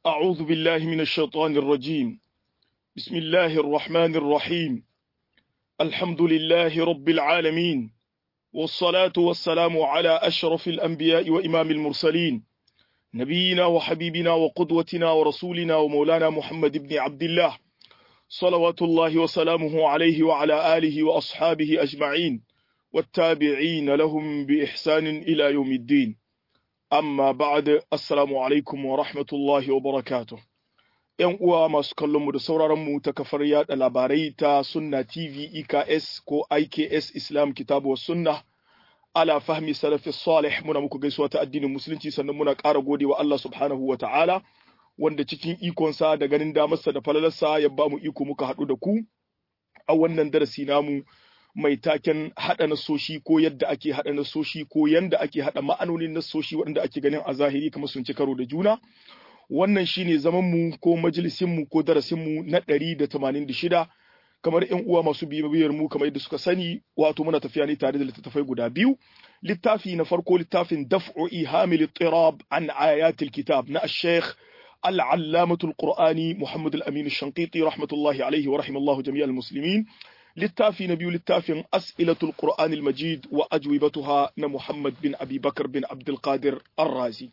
أعوذ بالله من الشيطان الرجيم بسم الله الرحمن الرحيم الحمد لله رب العالمين والصلاة والسلام على أشرف الأنبياء وإمام المرسلين نبينا وحبيبنا وقدوتنا ورسولنا ومولانا محمد بن عبد الله صلوات الله وسلامه عليه وعلى آله وأصحابه أجمعين والتابعين لهم بإحسان إلى يوم الدين amma ba'ad assalamu alaikum wa rahmatullahi wa barakatuh yan uwa masu kallon mu da sauraron mu ta kafar yada labarai ta sunna tv eks ko iks islam kitabu wa sunna ala fahmi salafi salih muna muku gaisuwa ta addinin musulunci sannan muna ƙara gode wa Allah subhanahu wa ta'ala wanda cikin ikonsa da ganin damarsa da falalarsa ya ba mu iko muka haɗu da ku a wannan darasi namu mai taken haɗa nasoshi ko yadda ake haɗa nasoshi ko yanda ake haɗa ma'anonin nasoshi waɗanda ake ganin a zahiri kamar sun ci karo da juna wannan shine zaman mu ko majalisin mu ko darasin mu na ɗari da tamanin da shida kamar ƴan uwa masu bibiyar mu kamar yadda suka sani wato muna tafiya ne tare da littattafai guda biyu littafi na farko littafin daf'u ihamil tirab an ayatil kitab na ash-shaykh العلامة القرآني محمد الأمين الشنقيطي رحمة الله عليه ورحم الله جميع المسلمين littafi na biyu littafin as'ilatul qur'anil majid wa ajwibatuha na muhammad bin abi bakar bin abdulkadir arrazi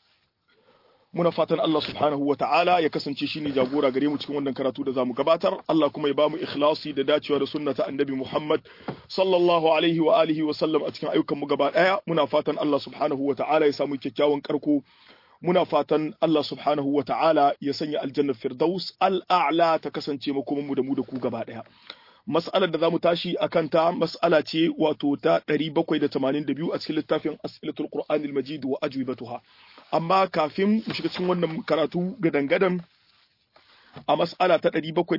muna fatan Allah subhanahu wa ta'ala ya kasance shi ne jagora gare mu cikin wannan karatu da zamu gabatar Allah kuma ya bamu ikhlasi da dacewa da sunna ta annabi Muhammad sallallahu alaihi wa alihi wa sallam a cikin ayyukan mu gaba daya muna fatan Allah subhanahu wa ta'ala ya samu kyakkyawan karko muna fatan Allah subhanahu wa ta'ala ya sanya aljannar firdaus al'a'la ta kasance makoman mu da mu da ku gaba daya mas'alar da za mu tashi a kanta mas'ala ce wato ta 782 a cikin littafin as'ilatul qur'anil majid wa ajwibatuha amma kafin mu shiga cikin wannan karatu gadan-gadan a mas'ala ta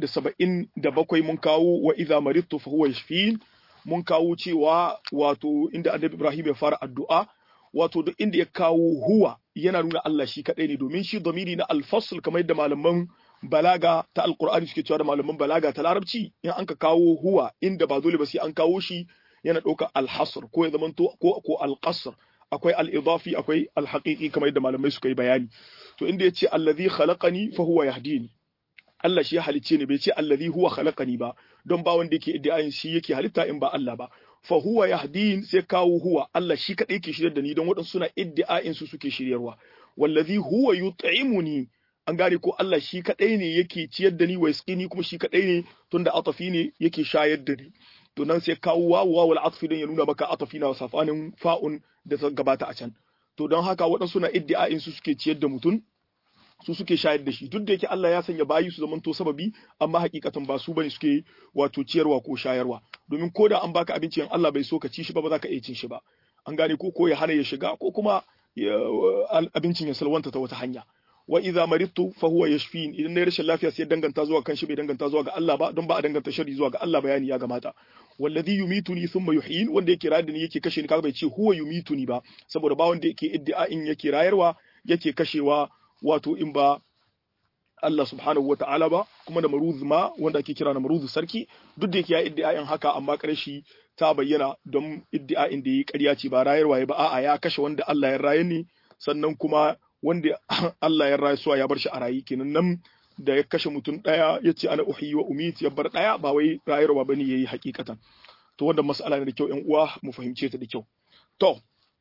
777 mun kawo wa idza maridtu fa huwa yashfin mun kawo cewa wato inda annabi Ibrahim ya fara addu'a wato duk inda ya kawo huwa yana nuna Allah shi kadai ne domin shi domini na al-fasl kamar yadda malaman balaga ta alkur'ani suke cewa da malaman balaga ta larabci in an ka kawo huwa inda ba dole ba sai an kawo shi yana ɗaukar alhasr ko ya zamanto ko ko alqasr akwai al-idafi akwai al-haqiqi kamar yadda malamai suka yi bayani to inda yace allazi khalaqani fa huwa yahdini Allah shi ya halicce ni bai ce allazi huwa khalaqani ba don ba wanda yake iddiayin shi yake halitta in ba Allah ba fa huwa yahdin sai kawo huwa Allah shi kadai yake shiryar da ni don waɗansu suna iddiayin su suke shiryarwa wallazi huwa yut'imuni an gane ko Allah shi kadai ne yake ciyar da ni wa yaskini kuma shi kadai ne tunda atafi ne yake shayar da ni to nan sai kawo wawu wawul atfi don ya nuna maka atafi na safanin fa'un da ta gabata a can to don haka waɗansu na iddia'in su suke ciyar da mutum su suke shayar da shi duk da yake Allah ya sanya bayi su zamanto sababi amma hakikatan ba su bane suke wato ciyarwa ko shayarwa domin ko da an baka abinci in Allah bai so ka ci shi ba ba za ka iya cin shi ba an gane ko ko ya hana ya shiga ko kuma abincin ya salwanta ta wata hanya wa idza maridtu fa huwa yashfin idan nayi rashin lafiya sai danganta zuwa kan shi bai danganta zuwa ga Allah ba don ba a danganta shari zuwa ga Allah bayani ya gamata wallazi yumituni thumma yuhyin wanda yake rayar da ni yake kashe ni kaga bai ce huwa yumituni ba saboda ba wanda yake iddia'in yake rayarwa yake kashewa wato in ba Allah subhanahu wa ta'ala ba kuma da maruz ma wanda ake kira na maruz sarki duk da yake ya iddia'in haka amma ƙarshe ta bayyana don iddia'in da yi ƙarya ce ba rayarwa ya ba a'a ya kashe wanda Allah ya raye ni sannan kuma wanda Allah ya rayu suwa ya bar shi a rayi kenan nan da ya kashe mutum ɗaya ya ce ana uhiyi wa umit ya bar ɗaya ba wai rayarwa bane yayi hakikatan to wanda mas'ala ne da kyau ƴan uwa mu fahimce ta da kyau to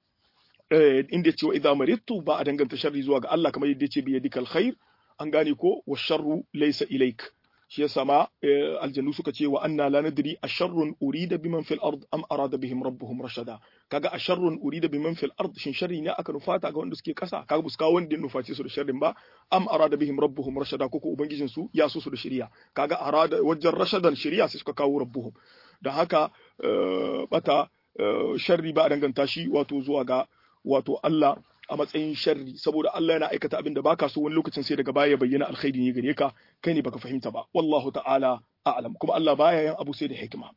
eh inda ya ce wa idza maridtu ba a danganta sharri zuwa ga Allah kamar yadda ya ce bi yadikal khair an gane ko wa sharru laysa ilaik shi yasa ma aljannu suka ce wa anna la nadri asharrun urida biman fil ard am arada bihim rabbuhum rashada kaga asharrun urida biman fil ard shin sharri ne aka nufata ga wanda suke kasa kaga buska wanda ya nufaci su da sharrin ba am arada bihim rabbuhum rashada ko ubangijin su ya so su da shari'a kaga arada wajen rashadan shari'a sai suka kawo rabbuhum dan haka bata sharri ba a danganta shi wato zuwa ga wato Allah a matsayin sharri saboda Allah yana aikata abin da baka so wani lokacin sai daga baya bayyana alkhairi ne gare ka kai ne baka fahimta ba wallahu ta'ala a'lam kuma Allah baya yin abu sai da hikima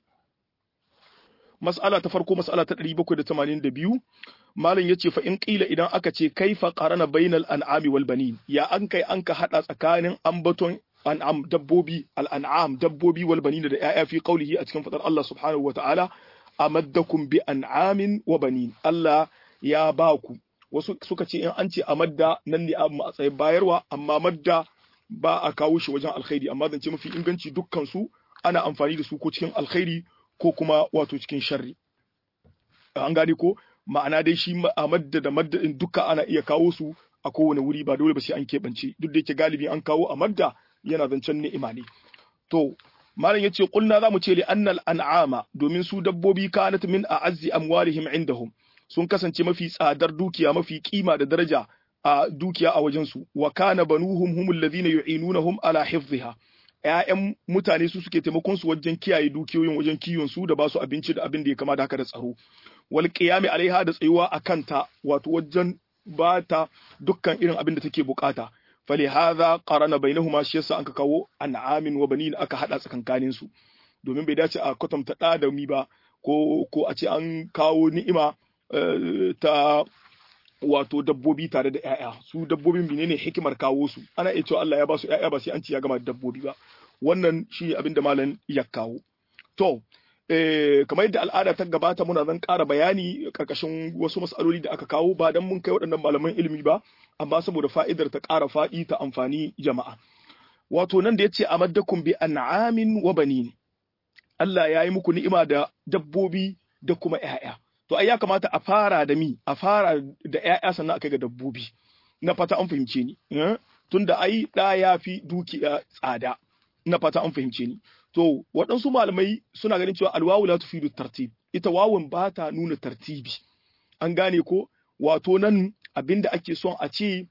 mas'ala ta farko mas'ala ta 782 malam yace fa in qila idan aka ce kaifa qarana bainal an'ami wal banin ya an kai an ka hada tsakanin ambaton an'am dabbobi al an'am dabbobi wal banin da ya'ya fi qawlihi a cikin fadar Allah subhanahu wa ta'ala amaddakum bi an'amin wa banin Allah ya ba ku wasu suka ce in an ce a madda nan ne a matsayin bayarwa amma madda ba a kawo shi wajen alkhairi amma zance mafi inganci dukkan su ana amfani da su ko cikin alkhairi ko kuma wato cikin sharri an gane ko ma'ana dai shi a madda da madda din duka ana iya kawo su a kowane wuri ba dole ba sai an keɓance duk da yake galibi an kawo a madda yana zancen ni'ima ne to malam yace kulna zamu ce li annal an'ama domin su dabbobi kanat min a'azzi amwalihim indahum sun kasance mafi tsadar dukiya mafi kima da daraja a dukiya a wajen su wa kana banuhum humul ladhina yu'inunahum ala hifdhiha ƴaƴan mutane su suke taimakon su wajen kiyaye dukiyoyin wajen kiwon su da ba su abinci da abin da ya kama da haka da tsaro wal qiyami alaiha da tsayuwa akan ta wato wajen ba ta dukkan irin abin da take bukata فلهذا قارن بينهما shi yasa anka kawo an'amin wa banin aka hada tsakankanin su domin bai dace a kwatanta da da mi ba ko ko a ce an kawo ni'ima ta wato dabbobi tare da ƴaƴa su dabbobin menene hikimar kawo su ana iya cewa Allah ya ba su ƴaƴa ba sai an ci ya gama da dabbobi ba wannan shi abin da malam ya kawo to eh kamar yadda al'ada ta gabata muna zan ƙara bayani karkashin wasu mas'aloli da aka kawo ba dan mun kai waɗannan malaman ilimi ba amma saboda fa'idar ta ƙara faɗi ta amfani jama'a. Wato nan da ya ce a maddakun bi an'amin wa banin. Allah ya yi muku ni'ima da dabbobi da kuma ‘ya'ya. To ai ya kamata a fara da mi, a fara da ‘ya'ya sannan a kai ga dabbobi. Na fata an fahimce ni. Tunda ai ɗa ya fi dukiya tsada. Na fata an fahimce ni. To waɗansu malamai suna ganin cewa alwawu la tufidu tartib. Ita wawun ba ta nuna tartibi. An gane ko wato nan abin da ake son a ce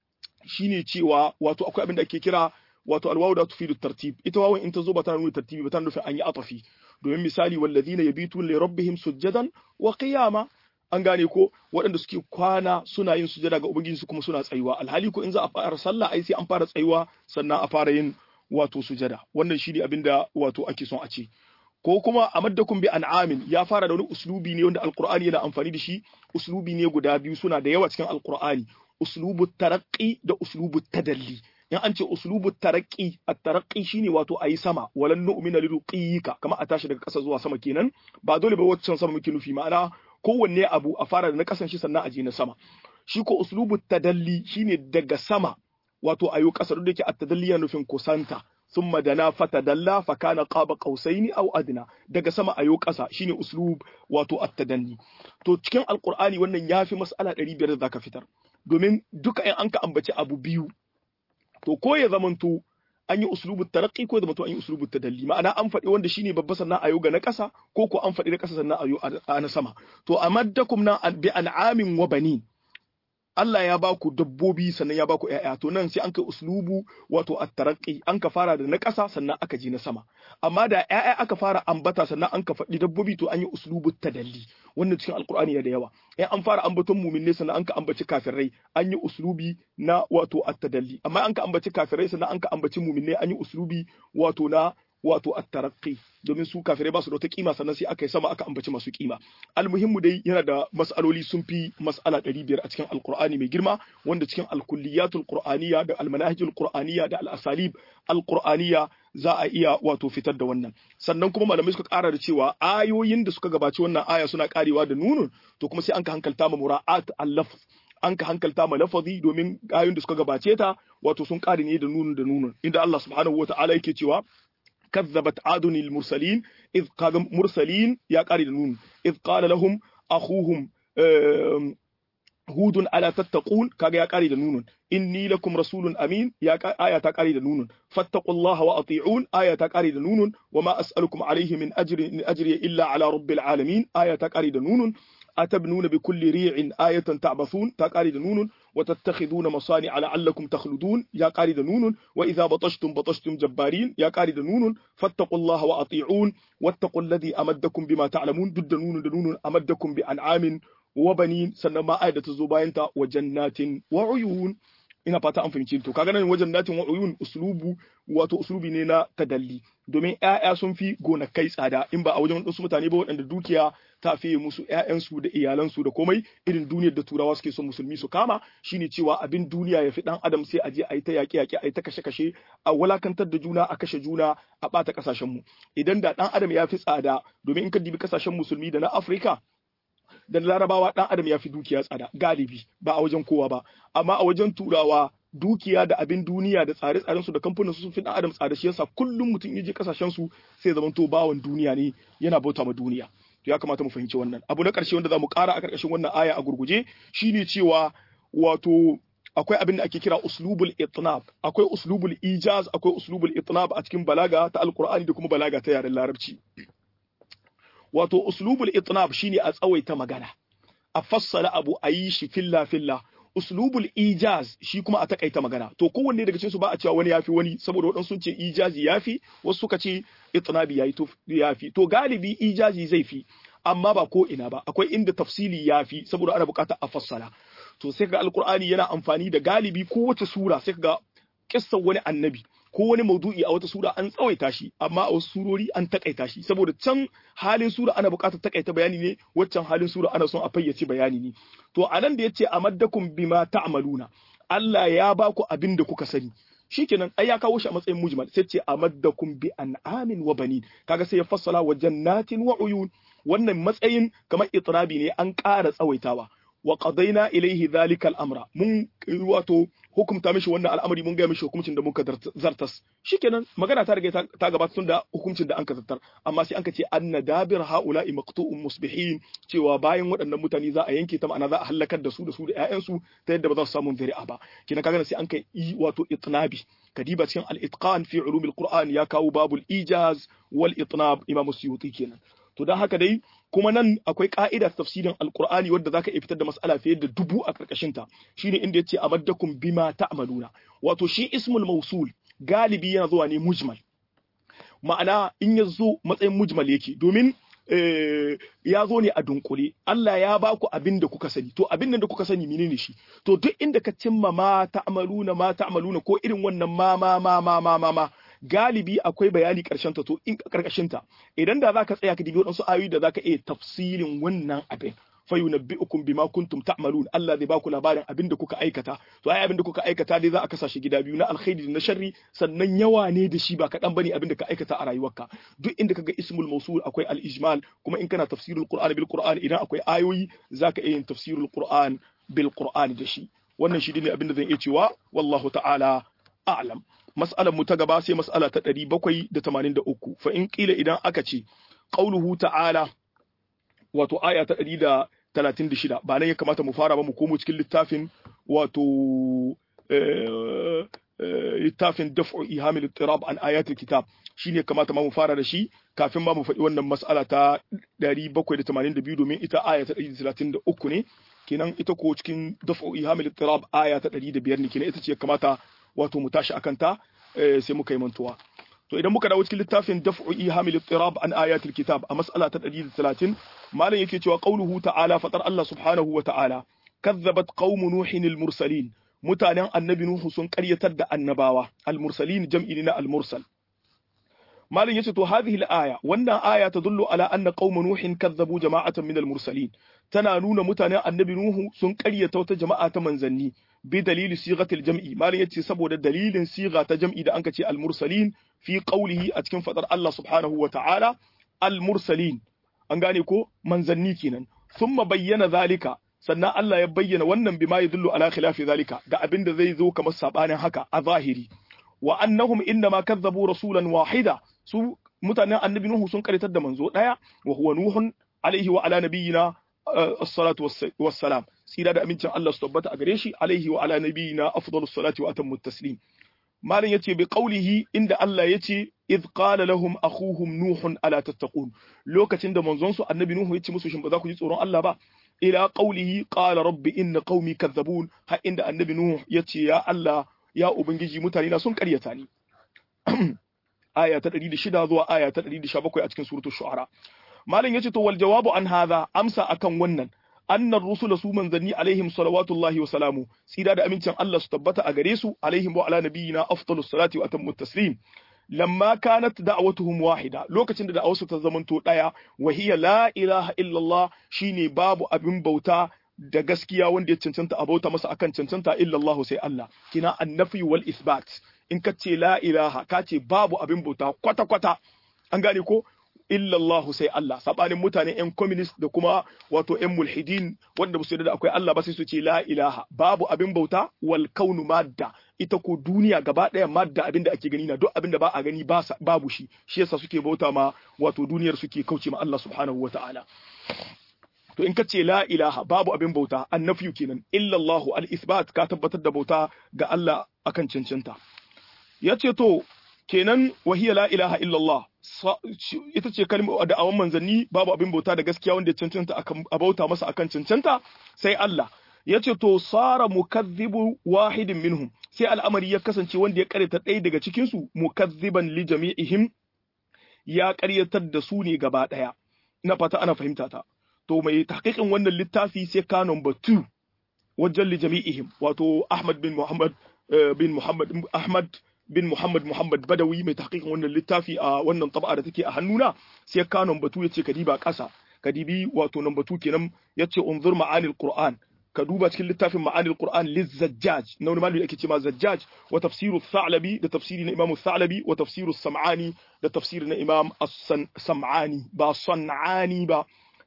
shine cewa wato akwai abin da ake kira wato alwawu da tufidu tartib ita wawan in ta zo ba ta nuna tartibi ba ta nufin an yi atafi domin misali walladhina yabituna li rabbihim sujjadan wa qiyama an gane ko waɗanda suke kwana suna yin sujada ga ubangiji su kuma suna tsayuwa alhali ko in za a fara sallah ai sai an fara tsayuwa sannan a fara yin wato sujada wannan shine abin da wato ake son a ce ko kuma a maddakum bi an'amin ya fara da wani uslubi ne wanda alqur'ani yana amfani da shi uslubi ne guda biyu suna da yawa cikin alqur'ani uslubu taraqqi da uslubu tadalli in an ce uslubu taraqqi at-taraqqi shine wato ayi sama walan nu'mina liruqiyika kama a tashi daga ƙasa zuwa sama kenan ba dole ba waccan sama muke nufi ma'ana kowanne abu a fara da na kasan shi sannan a je na sama shi ko uslubu tadalli shine daga sama wato ayo ƙasa duk da yake at-tadalli yana nufin kusanta ثم دنا فتدلى فكان قاب قوسين او ادنى daga sama ayo ƙasa shine uslub wato at-tadanni to cikin alqur'ani wannan yafi mas'ala 500 da zaka fitar domin duka in an ka ambaci abu biyu to ko ya zamanto an yi uslubut taraqqi ko ya zamanto an yi uslubut tadalli ma'ana an faɗi wanda shine babba sannan ayo ga na ƙasa ko ko an faɗi na ƙasa sannan ayo a na sama to amaddakum na bi an'amin wa banin Allah ya ba ku dabbobi sannan ya ba ku ‘ya'ya to nan sai an kai uslubu wato at-taraqqi an ka fara da na ƙasa sannan aka je na sama amma da ‘ya'ya aka fara ambata sannan an ka faɗi dabbobi to an yi uslubu tadalli wannan cikin alqur'ani da yawa in an fara ambaton mu'minne sannan an ka ambaci kafirai an yi uslubi na wato at-tadalli amma an ka ambaci kafirai sannan an ka ambaci mu'minne an yi uslubi wato na wato at-taraqqi domin su kafirai ba su da wata kima sannan sai aka yi sama aka ambaci masu kima almuhimmu dai yana da mas'aloli sun fi mas'ala 500 a cikin alqur'ani mai girma wanda cikin alkulliyatul qur'aniyya da almanahijul qur'aniyya da al-asalib alqur'aniyya za a iya wato fitar da wannan sannan kuma malamai suka kara da cewa ayoyin da suka gabaci wannan aya suna karewa da nunun to kuma sai an ka hankalta ma mura'at al-lafz an ka hankalta ma lafazi domin ayoyin da suka gabace ta wato sun kare ne da nunun da nunun inda Allah subhanahu wata'ala yake cewa كذبت عاد المرسلين إذ قال مرسلين يا قاري نون إذ قال لهم أخوهم هود ألا تتقون كاga ya kare da nunun inni lakum rasulun amin ya aya ta kare da nunun fattaqullaha wa ati'un aya ta kare da nunun wama as'alukum alayhi min ajri in ajri illa ala rabbil alamin aya ta kare da nunun أتبنون بكل ريع آية تعبثون تقاري نون وتتخذون مصانع لعلكم تخلدون يا قاري نون وإذا بطشتم بطشتم جبارين يا قاري نون فاتقوا الله وأطيعون واتقوا الذي أمدكم بما تعلمون ضد نون نون أمدكم بأنعام وبنين سنما آية الزباينتا وجنات وعيون ina fata an fahimci to kaga nan wajen natin wa'uyun uslubu wato uslubi ne na tadalli domin ƴaƴa sun fi gonakai tsada in ba a wajen wasu mutane ba waɗanda dukiya ta fiye musu ƴaƴansu da iyalansu da komai irin duniyar da turawa suke son musulmi su kama shine cewa abin duniya ya fi dan adam sai a je a yi ta yaƙe yaƙe a yi ta kashe kashe a wulakantar da juna a kashe juna a ɓata ƙasashen mu idan da dan adam ya fi tsada domin in ka dibi ƙasashen musulmi da na Afirka da larabawa dan adam ya fi dukiya tsada galibi ba a wajen kowa ba amma a wajen turawa dukiya da abin duniya da tsare-tsaren su da kamfanin su sun fi dan adam tsada shi yasa kullum mutum ya je kasashen su sai zaman to bawan duniya ne yana bauta ma duniya to ya kamata mu fahimci wannan abu na karshe wanda zamu kara a karkashin wannan aya a gurguje shine cewa wato akwai abin da ake kira uslubul itnab akwai uslubul ijaz akwai uslubul itnab a cikin balaga ta alqur'ani da kuma balaga ta yaren larabci wato uslubul itnab shine a tsawaita magana a fassara abu a yi shi filla filla uslubul ijaz shi kuma a takaita magana to kowanne daga cikin su ba a cewa wani yafi wani saboda waɗansu sun ce ijazi yafi wasu suka ce itnabi yayi to yafi to galibi ijazi zai fi amma ba ko ina ba akwai inda tafsili yafi saboda ana bukata a fassara to sai ga alkur'ani yana amfani da galibi kowace sura sai ga kissar wani annabi ko wani maudu'i a wata sura an tsawaita shi amma a wasu surori an takaita shi saboda can halin sura ana buƙatar takaita bayani ne waccan halin sura ana son a fayyace bayani ne to anan da yace amaddakum bima ta'maluna Allah ya ba ku abin da kuka sani shikenan ai ya kawo shi a matsayin mujmal sai ce amaddakum bi an'amin wa banin kaga sai ya fassala wa jannatin wa uyun wannan matsayin kamar itrabi ne an ƙara tsawaitawa wa qadaina ilaihi dhalika al-amra mun wato hukumta mishi wannan al'amari mun ga mishi hukuncin da muka zartas shikenan magana ta riga ta gabata tun da hukuncin da an ka zartar amma sai an ka ce anna dabir haula'i maqtu'un musbihin cewa bayan waɗannan mutane za a yanke ta ma'ana za a halakar da su da su da ƴaƴansu ta yadda ba za su samu zari'a ba kina kaga sai an kai wato itnabi kadiba cikin al-itqan fi ulumil qur'an ya kawo babul ijaz wal itnab imam suyuti kenan to don haka dai kuma nan akwai ka'ida ta tafsirin alqur'ani wadda zaka iya fitar da mas'ala fiye da dubu a karkashin ta shine inda yace amaddakum bima ta'maluna wato shi ismul mausul galibi yana zuwa ne mujmal ma'ana in ya zo matsayin mujmal yake domin ya zo ne a dunkule Allah ya ba ku abin da kuka sani to abin da kuka sani menene shi to duk inda ka cimma ma ta'maluna ma ta'maluna ko irin wannan ma ma ma ma ma ma ma galibi akwai bayani karshen ta to in karkashin ta idan da zaka tsaya ka dibi wadansu ayoyi da zaka iya tafsilin wannan abin fa yunabbi'ukum bima kuntum ta'malun Allah zai baku labarin abin da kuka aikata to ai abin da kuka aikata dai za a kasa shi gida biyu na alkhairi da na sharri sannan yawa ne da shi ba kaɗan bane abin da ka aikata a rayuwarka duk inda kaga ismul mawsul akwai al-ijmal kuma in kana tafsirul qur'an bil qur'an idan akwai ayoyi zaka iya yin tafsirul qur'an bil qur'an da shi wannan shi ne abin da zan iya cewa wallahu ta'ala a'lam mas'alar mu ta gaba sai mas'ala ta 783 fa in kila idan aka ce qauluhu ta'ala wato aya ta 136 ba nan ya kamata mu fara ba mu komo cikin littafin wato littafin daf'u ihamil ittirab an ayatul kitab shine kamata ma mu fara da shi kafin ma mu faɗi wannan mas'ala ta 782 domin ita aya ta 133 ne kenan ita ko cikin daf'u ihamil ittirab aya ta 105 ne kenan ita ce kamata wato mu tashi akan ta sai muka yi mantuwa to idan muka dawo cikin littafin daf'u ihamil ittirab an ayatul kitab a mas'ala ta 130 malam yake cewa qauluhu ta'ala fatar Allah subhanahu wa ta'ala kazzabat qaumu nuhin al mursalin mutanen annabi nuhu sun karyatar da annabawa al mursalin jam'i na al mursal malam yace to hadhihi al aya wannan aya tadullu ala anna qauma nuhin kazzabu jama'atan min al mursalin tana nuna mutanen annabi nuhu sun karyata wata jama'a ta manzanni bi dalili sigatil jam'i malam yace saboda dalilin siga ta jam'i da anka ce al mursalin fi qawlihi a cikin fadar Allah subhanahu wa ta'ala al mursalin an gane ko manzanni kenan thumma bayyana zalika sannan Allah ya bayyana wannan bima yadullu ala khilafi zalika da abin da zai zo kamar sabanin haka a zahiri wa annahum innama kazzabu rasulan wahida su mutanen annabi nuhu sun karitar da manzo daya wa huwa nuhun alaihi wa ala nabiyyina as-salatu was-salam tsira da amincin Allah su tabbata a gare shi alaihi wa ala nabiyyina afdalus salati wa atammu taslim malam yace bi qawlihi inda Allah yace idh qala lahum akhuhum nuhun ala tattaqun lokacin da manzon su annabi nuhu yace musu shin ba za ku ji tsoron Allah ba ila qawlihi qala rabbi inna qaumi kadzabun har inda annabi nuhu yace ya Allah ya ubangiji mutane na sun karyata ni aya ta 106 zuwa aya ta 117 a cikin suratul shu'ara malam yace to wal jawabu an hadha amsa akan wannan annar rusula su manzanni alaihim salawatullahi wa salamu tsira da amincin Allah su tabbata a gare su alaihim wa ala nabiyina afdalus salati wa atammu taslim lamma kanat da'watuhum wahida lokacin da da'awarsu ta zamanto daya wa hiya la ilaha illallah shine babu abin bauta da gaskiya wanda ya cancanta a bauta masa akan cancanta illallah sai Allah kina annafi wal isbat in ka ce la ilaha ka ce babu abin bauta kwata kwata an gane ko illa Allah sai Allah sabanin mutane yan communist da kuma wato yan mulhidin wanda ba su yarda da akwai Allah ba sai su ce la ilaha babu abin bauta wal kaunu madda ita ko duniya gaba ɗaya madda abin da ake gani na duk abin da ba a gani babu shi shi yasa suke bauta ma wato duniyar suke kauce ma Allah subhanahu wataala to in ka ce la ilaha babu abin bauta annafiyu kenan illallahu al-isbat ka tabbatar da bauta ga Allah akan cancanta yace to kenan wahiya la ilaha illallah ita ce kalmar da awan manzanni babu abin bauta da gaskiya wanda ya cancanta akan bauta masa akan cancanta sai Allah yace to sara mukazzibu wahidin minhum sai al'amari ya kasance wanda ya karanta ɗaya daga cikin su mukazziban li jami'ihim ya karyatar da su ne gaba ɗaya ina fata ana fahimta ta to mai tahqiqin wannan littafi sai ka number 2 wajen li jami'ihim wato Ahmad bin Muhammad bin Muhammad Ahmad bin Muhammad Muhammad Badawi mai tahqiqin wannan littafi a wannan tab'a da take a hannuna sai ka number 2 yace kadiba ƙasa kadibi wato number 2 kenan yace unzur ma'anil Qur'an ka duba cikin littafin ma'anil Qur'an lizzajjaj na wani malami ake cewa zajjaj wa tafsiru Tha'labi da tafsiri na Imam Tha'labi wa tafsiru Sam'ani da tafsiri na Imam As-Sam'ani ba San'ani ba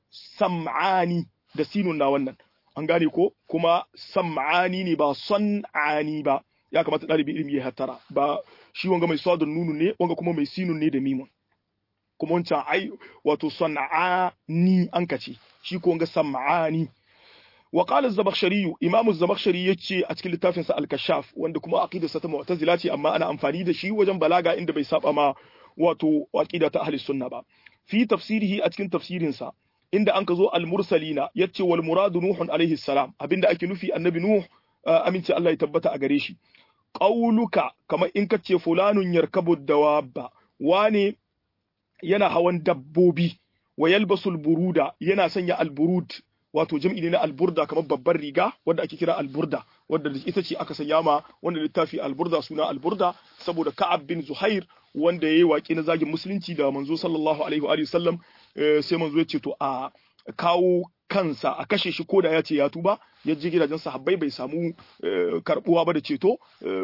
sam'ani da sinun na wannan an gane ko kuma sam'ani ne ba son'ani ba ya kamata ɗalibi ilimi ya hattara ba shi wanga mai sadun nunu ne wanga kuma mai sinun ne da mimun kuma wancan ai wato son'ani an kace shi ko wanga sam'ani wa qala az-zamakhshari imamu az-zamakhshari yace a cikin littafin sa al-kashaf wanda kuma aqidarsa ta mu'tazila ce amma ana amfani da shi wajen balaga inda bai saba ma wato aqida ta ahli sunna ba fi tafsirihi a cikin tafsirin sa inda an ka zo al-mursalina yace wal muradu nuhun alaihi salam abinda ake nufi annabi nuh aminci Allah ya tabbata a gare shi qauluka kamar in ka ce fulanun yarkabu dawabba wane yana hawan dabbobi wa yalbasul buruda yana sanya alburud wato jam'i ne na alburda kamar babbar riga wadda ake kira alburda wadda ita ce aka sanya ma wanda littafi alburda suna alburda saboda ka'ab bin zuhair wanda yayi waƙi na zagin musulunci da manzo sallallahu alaihi wa sallam sai manzo ya ce to a kawo kansa a kashe shi koda ya ce ya tuba ya je gidajen sahabbai bai samu karbuwa ba da ceto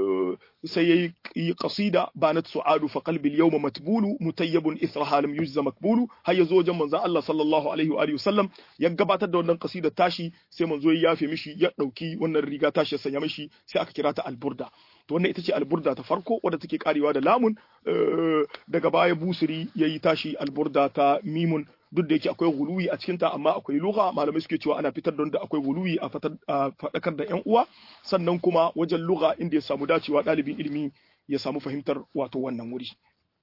sai yayi qasida banat su'adu fa qalbi al-yawma matbulu mutayyibun ithraha lam yujza makbulu har yazo wajen manzon Allah sallallahu alaihi wa alihi wasallam ya gabatar da wannan qasida tashi sai manzo ya yafe mishi ya dauki wannan riga tashi ya sanya mishi sai aka kira ta alburda to wannan ita ce alburda ta farko wadda take karewa da lamun daga baya busiri yayi tashi alburda ta mimun duk da yake akwai guluwi a cikinta amma akwai lugha malamai suke cewa ana fitar da akwai guluwi a faɗakar da 'yan uwa sannan kuma wajen lugha inda ya samu dacewa ɗalibin ilimi ya samu fahimtar wato wannan wuri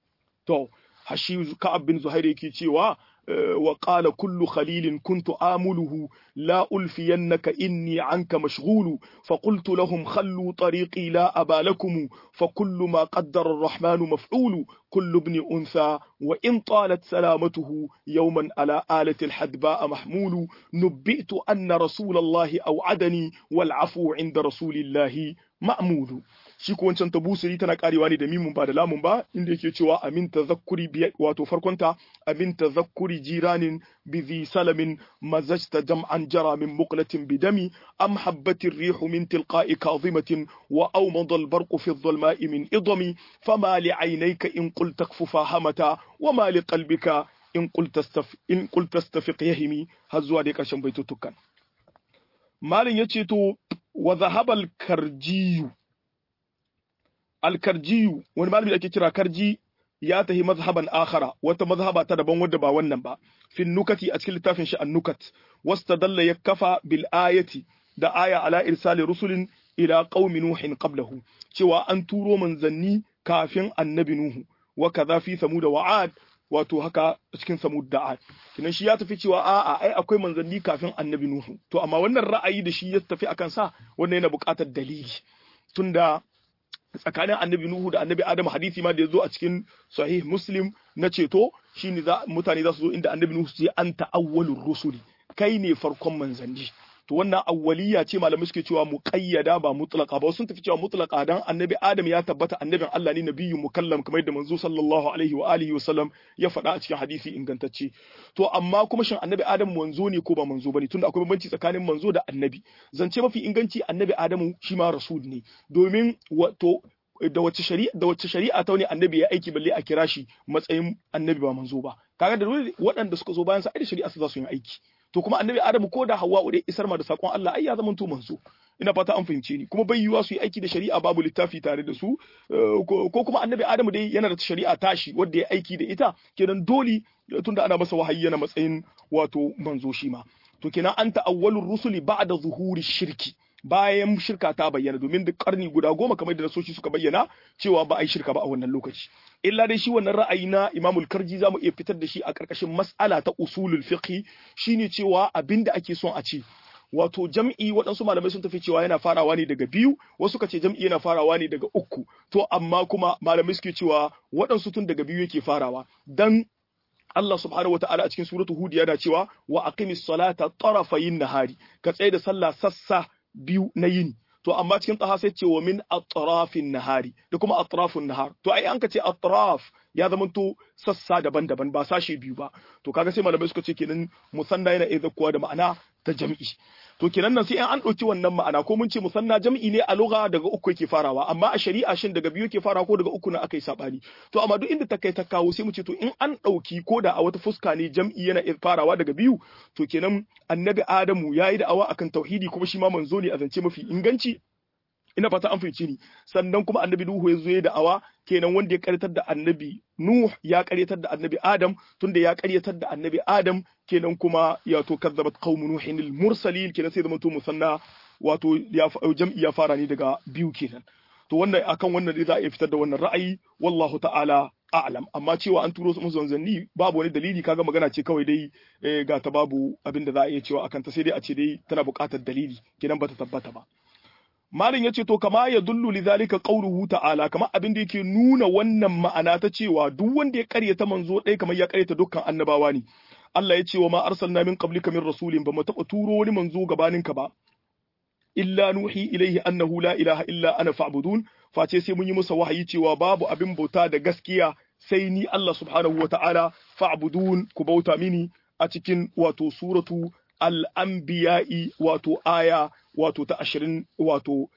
to hashi ka'ab bin zuhair yake cewa wa qala kullu khalilin kuntu amuluhu la ulfiyannaka inni anka mashghulu fa qultu lahum khallu tariqi la aba lakum fa kullu ma qaddara ar-rahmanu maf'ulu kullu ibn untha wa in talat salamatuhu yawman ala alati al-hadba mahmulu nubbi'tu anna rasulallahi aw'adani wal 'afwu 'inda rasulillahi ma'mulu shi ko wancan tabusiri tana karewa ne da mimun ba da lamun ba inda yake cewa amin tazakkuri biya wato farkonta amin tazakkuri jiranin bi zi salamin mazajta jam'an jara min muqlatin bidami am habbatir rihu min tilqa'i kadhimatin wa awmada al-barqu fi adh-dhulma'i min idami fama li 'aynayka in qulta kfufa hamata wa ma li qalbika in qulta in qulta stafiq yahimi har zuwa dai karshen baitutukan malin yace to wa dhahaba al-karjiyu alkarjiyu wani malami ake kira karji ya tahi mazhaban akhara wata mazhaba ta daban wadda ba wannan ba fin nukati a cikin littafin shi an-nukat wastadalla ya kafa bil ayati da aya ala irsali rusulin ila qaumi nuhin qablahu cewa an turo manzanni kafin annabi nuhu wa kaza fi samud wa ad wato haka cikin samud da ad kinan shi ya tafi cewa a'a ai akwai manzanni kafin annabi nuhu to amma wannan ra'ayi da shi ya tafi akan sa wannan yana buƙatar dalili tunda tsakanin annabi Nuhu da annabi Adam hadisi ma da ya zo a cikin sahih Muslim na ceto shine za mutane za su zo inda annabi Nuhu su ce anta awwalur rusuli kai ne farkon manzanni to wannan awwaliya ce malamai suke cewa muqayyada ba mutlaqa ba sun tafi cewa mutlaqa dan annabi Adam ya tabbata annabin Allah ne nabiyyu mukallam kamar yadda manzo sallallahu alaihi wa alihi wa sallam ya faɗa a cikin hadisi ingantacce to amma kuma shin annabi Adam manzo ne ko ba manzo bane tunda akwai bambanci tsakanin manzo da annabi zance mafi inganci annabi Adamu shi ma rasul ne domin wato da wacce shari'a da wacce shari'a ta wani annabi ya aiki balle a kira shi matsayin annabi ba manzo ba kaga da dole waɗanda suka zo bayan sa ai da shari'a su za su yi aiki to kuma annabi adamu ko da hawwa dai isar ma da sakon Allah ai ya zama to manzo ina fata an fahimce ni kuma bai yiwuwa su yi aiki da shari'a babu littafi tare da su ko kuma annabi adamu dai yana da shari'a tashi wanda ya aiki da ita kenan dole tunda ana masa wahayi yana matsayin wato manzo shi ma to kenan an ta'awwalur rusuli ba'da zuhuri shirki bayan shirka ta bayyana domin duk karni guda goma kamar da nasoshi suka bayyana cewa ba a yi shirka ba a wannan lokaci illa dai shi wannan ra'ayi na imamul karji zamu iya fitar da shi a karkashin mas'ala ta usulul fiqh shine cewa abinda ake son a ce wato jam'i waɗansu malamai sun tafi cewa yana farawa ne daga biyu wasu ka ce jam'i yana farawa ne daga uku to amma kuma malamai suke cewa waɗansu tun daga biyu yake farawa dan Allah subhanahu wata'ala a cikin suratu Hud yana cewa wa aqimis salata tarafayin nahari ka tsaye da sallah sassa biyu na yini to amma cikin tsaha sai ce wa min atrafin nahari da kuma atrafun nahar to ai an ka ce atraf ya zama to sassa daban-daban ba sashe biyu ba to kaga sai malamai suka ce kenan musanna yana iya zakkuwa da ma'ana ta jam'i to kenan nan sai an ɗauki wannan ma'ana ko mun ce musanna jam'i ne a lugha daga uku yake farawa amma a shari'a shin daga biyu yake farawa ko daga uku na akai sabani to amma duk inda ta kai ta kawo sai mu ce to in an ɗauki ko da a wata fuska ne jam'i yana farawa daga biyu to kenan annabi adamu yayi da awa akan tauhidi kuma shi ma manzo ne a zance mafi inganci ina fata an fahimci ni sannan kuma annabi Nuhu ya zo ya da'awa kenan wanda ya karyatar da annabi Nuh ya karyatar da annabi Adam tunda ya karyatar da annabi Adam kenan kuma ya to kazzabat qaumu nuhin al mursalin kenan sai zamanto musanna wato ya jam'i ya fara ne daga biyu kenan to wannan akan wannan dai za a iya fitar da wannan ra'ayi wallahu ta'ala a'lam amma cewa an turo su musu zanzanni babu wani dalili kaga magana ce kawai dai ga ta babu abin da za a iya cewa akan ta sai dai a ce dai tana buƙatar dalili kenan bata tabbata ba Malin ya ce to kama ya dullu li zalika qawluhu ta'ala kama abin da yake nuna wannan ma'ana ta cewa duk wanda ya karyata manzo ɗaya kamar ya karyata dukkan annabawa ne Allah ya ce wa ma arsalna min qablika min rasulin ba mu taɓa turo wani manzo gabaninka ba illa nuhi ilaihi annahu la ilaha illa ana fa'budun face sai mun yi masa wahayi cewa babu abin bauta da gaskiya sai ni Allah subhanahu wa ta'ala fa'budun ku bauta mini a cikin wato suratu al-anbiya'i wato aya wato ta ashirin wato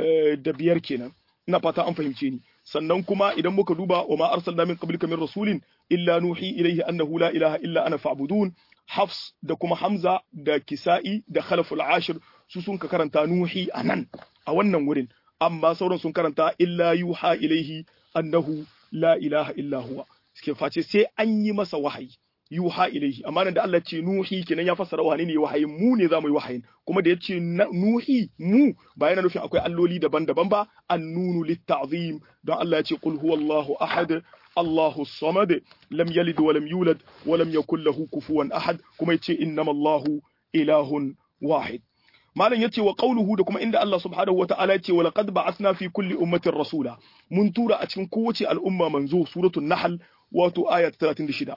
da biyar kenan ina fata an fahimce ni sannan kuma idan muka duba wa ma arsalna min qablika min rasulin illa nuhi ilayhi annahu la ilaha illa ana fa'budun hafs da kuma hamza da kisa'i da khalaful ashir su sun ka karanta nuhi anan a wannan wurin amma sauran sun karanta illa yuha ilayhi annahu la ilaha illa huwa suke face sai an yi masa wahayi yuha ilaihi amma nan da Allah ce nuhi kenan ya fassara wani ne wahayin mu ne zamu yi wahayin kuma da yace nuhi mu ba yana nufin akwai alloli daban-daban ba annunu litta'zim don Allah ya ce qul huwallahu ahad Allahu samad lam yalid wa lam yulad wa lam yakul lahu kufuwan ahad kuma yace innamallahu ilahun wahid malam yace wa qawluhu da kuma inda Allah subhanahu wa ta'ala yace wa laqad ba'athna fi kulli ummatin rasula mun tura a cikin kowace al'umma manzo suratul nahl wato aya 36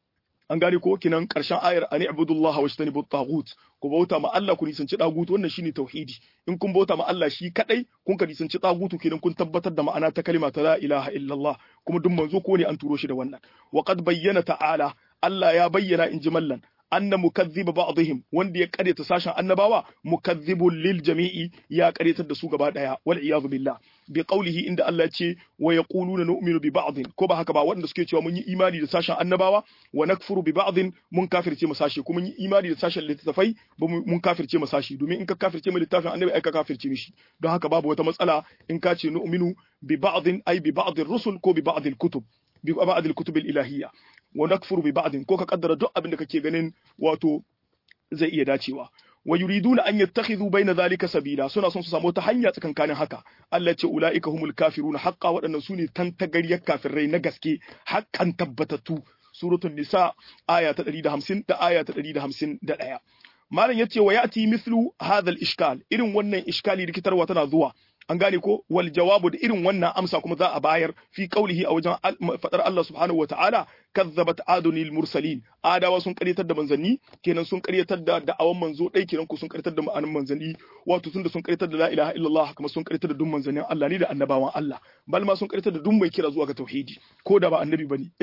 an gane ko kinan karshen ayar ani ibudullah wa shtanibu tagut ku bauta ma Allah ku nisanci tagut wannan shine tauhidi in kun bauta ma Allah shi kadai kun ka nisanci tagutu kenan kun tabbatar da ma'ana ta kalima ta la ilaha illallah kuma duk manzo ko ne an turo shi da wannan wa qad bayyana ta'ala Allah ya bayyana in ji mallan anna mukazziba ba'dihim wanda ya karyata sashen annabawa mukazzibun lil jami'i ya karyatar da su gaba daya wal iyadu billah bi qawlihi inda Allah ce wa yaquluna nu'minu bi ba'dhin ko ba haka ba wanda suke cewa mun yi imani da sashen annabawa wa nakfuru bi ba'dhin mun kafirce mu sashi kuma mun yi imani da sashen littafai mun kafirce mu sashi domin in ka kafirce mu littafin annabi ai ka kafirce mishi don haka babu wata matsala in ka ce nu'minu bi ba'dhin ai bi ba'dhin rusul ko bi ba'dhin kutub bi ba'dhin kutub al-ilahiyya wa nakfuru bi ba'dhin ko ka kaddara duk abin da kake ganin wato zai iya dacewa wa yuriduna an yattakhidhu bayna zalika sabila suna son su samu ta hanya tsakankanin haka Allah ce ulaika humul kafiruna haqqa waɗannan sune tantagariyar kafirai na gaske haƙƙan tabbatattu suratul nisa aya ta 150 da aya ta 151 malam yace wa yati mithlu hadha al-ishkal irin wannan iskali rikitarwa tana zuwa an gane ko wal jawabu da irin wannan amsa kuma za a bayar fi qaulihi a wajen fadar Allah subhanahu wa ta'ala kazzabat adunil mursalin adawa sun karyatar da manzanni kenan sun karyatar da da'awan manzo dai kenan ko sun karyatar da ma'anin manzanni wato tunda sun karyatar da la ilaha illallah kuma sun karyatar da duk manzannin Allah ne da annabawan Allah bal ma sun karyatar da duk mai kira zuwa ga tauhidi ko da ba annabi bane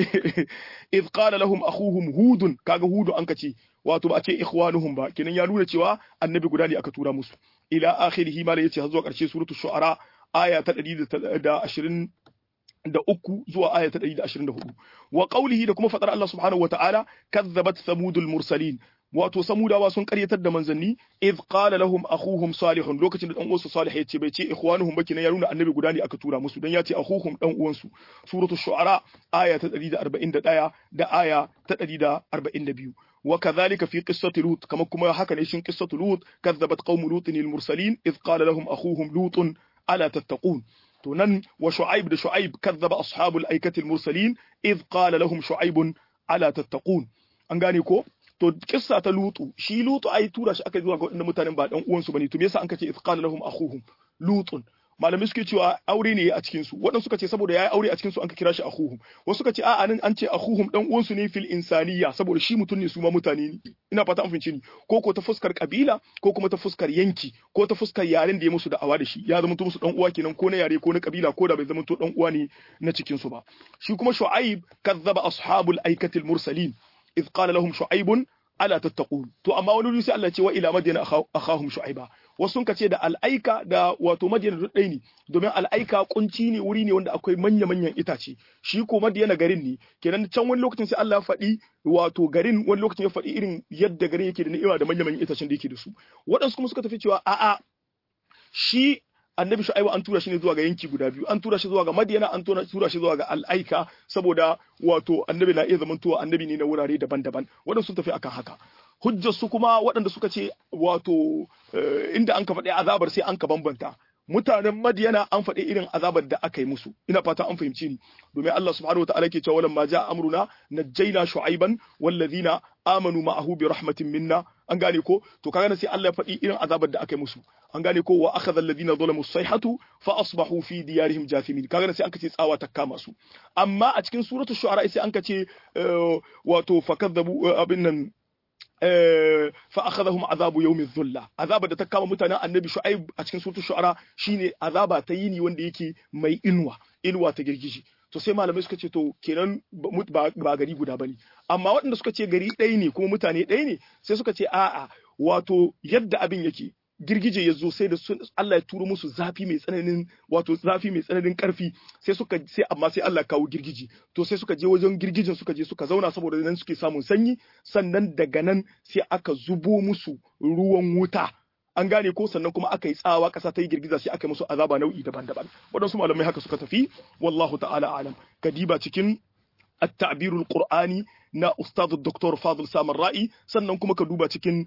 id qala lahum akhuhum hudun kaga hudu an kace wato ba a ce ikhwanuhum ba kenan ya nuna cewa annabi guda ne aka tura musu ila akhirihi ma yace har zuwa karshe suratul shu'ara aya ta 120 da uku zuwa aya ta 124 wa qawlihi da kuma fadar Allah subhanahu wataala kazzabat thamudul mursalin wato samudawa sun karyatar da manzanni id qala lahum akhuhum salihun lokacin da dan uwansu salih ya ce bai ce ikhwanuhum baki ya nuna annabi guda ne aka tura musu dan ya ce akhuhum dan uwansu suratu shu'ara aya ta 141 da aya ta 142 وكذلك في قصة لوط كما كما حكى نيشن قصة لوط كذبت قوم لوط المرسلين إذ قال لهم أخوهم لوط ألا تتقون تنن وشعيب ده شعيب كذب أصحاب الأيكة المرسلين إذ قال لهم شعيب ألا تتقون أنغاني كو to kissa ta lutu shi lutu ai tura shi aka zuwa ga wadannan mutanen ba dan uwansu bane to me yasa an kace izqala lahum akhuhum lutun malamai suke cewa aure ne a cikin su waɗansu suka ce saboda yayi aure a cikin su an ka kira shi akhuhum wasu suka ce a'a nan an ce akhuhum dan uwansu ne fil insaniya saboda shi mutum ne su ma mutane ne ina fata an fince ni ko ko ta fuskar kabila ko kuma ta fuskar yanki ko ta fuskar yaren da ya musu da'awa da shi ya zama musu dan uwa kenan ko na yare ko na kabila ko da bai zama to dan uwa ne na cikin su ba shi kuma shu'aib kazzaba ashabul aikatil mursalin إذ قال لهم شعيب ألا تتقون to amma wani wuri sai Allah ce wa ila madina akhahum shu'aiba wasu sun kace da al'aika da wato madina duk ɗaya ne domin al'aika kunci ne wuri ne wanda akwai manya manyan itace shi ko madina garin ne kenan can wani lokacin sai Allah ya faɗi wato garin wani lokacin ya faɗi irin yadda garin yake da ni'ima da manya manyan itacen da yake da su waɗansu kuma suka tafi cewa a'a shi annabi shu'aibu an tura shi ne zuwa ga yanki guda biyu an tura shi zuwa ga madiyana an tura shi zuwa ga al'aika saboda wato annabi na iya zamantowa annabi ne na wurare daban-daban waɗanda sun tafi akan haka hujjar su kuma waɗanda suka ce wato inda an ka faɗi azabar sai an ka bambanta mutanen madiyana an faɗi irin azabar da aka yi musu ina fata an fahimci ni domin Allah subhanahu wataala ke cewa walamma ja'a amruna najjayna shu'aiban wallazina amanu ma'ahu bi rahmatin minna an gane ko to kaga sai Allah ya faɗi irin azabar da aka yi musu an gane ko wa akhadha alladhina zalamu sayhatu fa asbahu fi diyarihim jathimin kaga sai an kace tsawa ta kama su amma a cikin suratul shu'ara sai an kace wato fakadzabu abin nan fa akhadhahum azabu yawmi dhulla azaba da ta kama mutanen annabi shu'aib a cikin suratul shu'ara shine azaba ta yini wanda yake mai inuwa inuwa ta girgiji to sai malamai suka ce to kenan ba gari guda bane amma waɗanda suka ce gari ɗaya ne kuma mutane ɗaya ne sai suka ce a'a wato yadda abin yake girgije ya zo sai da Allah ya turo musu zafi mai tsananin wato zafi mai tsananin karfi sai suka sai amma sai Allah kawo girgije to sai suka je wajen girgijin suka je suka zauna saboda nan suke samun sanyi sannan daga nan sai aka zubo musu ruwan wuta an gane ko sannan kuma aka yi tsawa ƙasa ta yi girgiza sai aka yi musu azaba nau'i daban-daban waɗansu malamai haka suka tafi wallahu ta'ala alam kadiba cikin التعبير القرآني na Ustaz Dr. Fadl Samar Ra'i sannan kuma ka duba cikin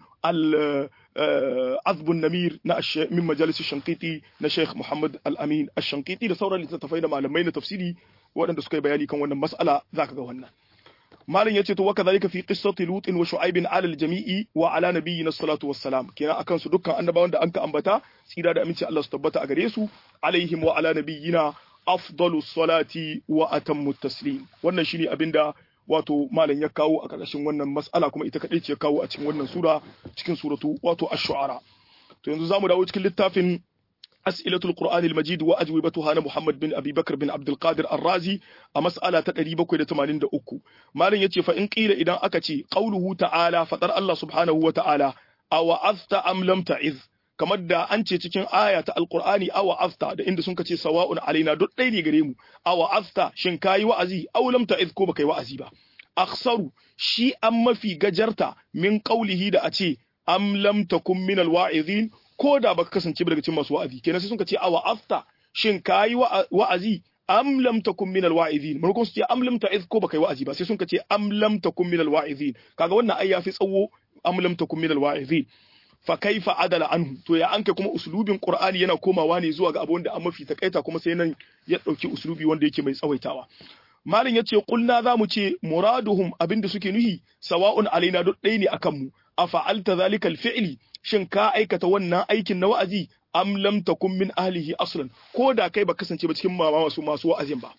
al-azbun namir na min majalis shankiti na Sheikh Muhammad Al-Amin Ash-Shankiti da sauran littattafai da malamai na tafsiri waɗanda suka yi bayani kan wannan mas'ala zaka ga wannan malam yace to waka zalika fi qissati lut wa shu'aib ala al-jami'i wa ala nabiyyina salatu wassalam kenan akan su dukkan annabawan da anka ambata tsira da aminci Allah su tabbata a gare su alaihim wa ala nabiyyina afdalu salati wa atammu taslim wannan shine abinda wato malam ya kawo a ƙarƙashin wannan mas'ala kuma ita kaɗai ce ya kawo a cikin wannan sura cikin suratu wato ash-shu'ara to yanzu zamu dawo cikin littafin as'ilatul qur'ani al-majid wa ajwibatuha na muhammad bin abi bakr bin abdul qadir ar-razi a mas'ala ta 783 malam yace fa in qila idan aka ce qauluhu ta'ala fadar Allah subhanahu wa ta'ala aw azta am lam ta'iz kamar da an ce cikin aya ta alqur'ani awa afta da inda sun ce sawa'un alaina duk ɗaya ne gare mu awa afta shin kayi wa'azi aw lam ta'iz ko baka yi wa'azi ba akhsaru shi an mafi gajarta min qaulihi da a ce am lam takum min alwa'izin ko da baka kasance daga cikin masu wa'azi kenan sai sun ce awa afta shin kayi wa'azi am lam takum min alwa'izin mun su ce am lam ta'iz ko baka yi wa'azi ba sai sun ce am lam takum min alwa'izin kaga wannan ai yafi tsawo am lam takum min alwa'izin fa kaifa adala anhu to ya anka kuma uslubin qur'ani yana komawa ne zuwa ga abu wanda an mafi takaita kuma sai nan ya dauki uslubi wanda yake mai tsawaitawa malin yace kulna zamu ce muraduhum abinda suke nuhi sawa'un alaina duk ɗaya ne akan mu afa'alta zalika alfi'li shin ka aikata wannan aikin na wa'azi am lam takun min ahlihi aslan ko da kai ba kasance ba cikin mama masu masu wa'azin ba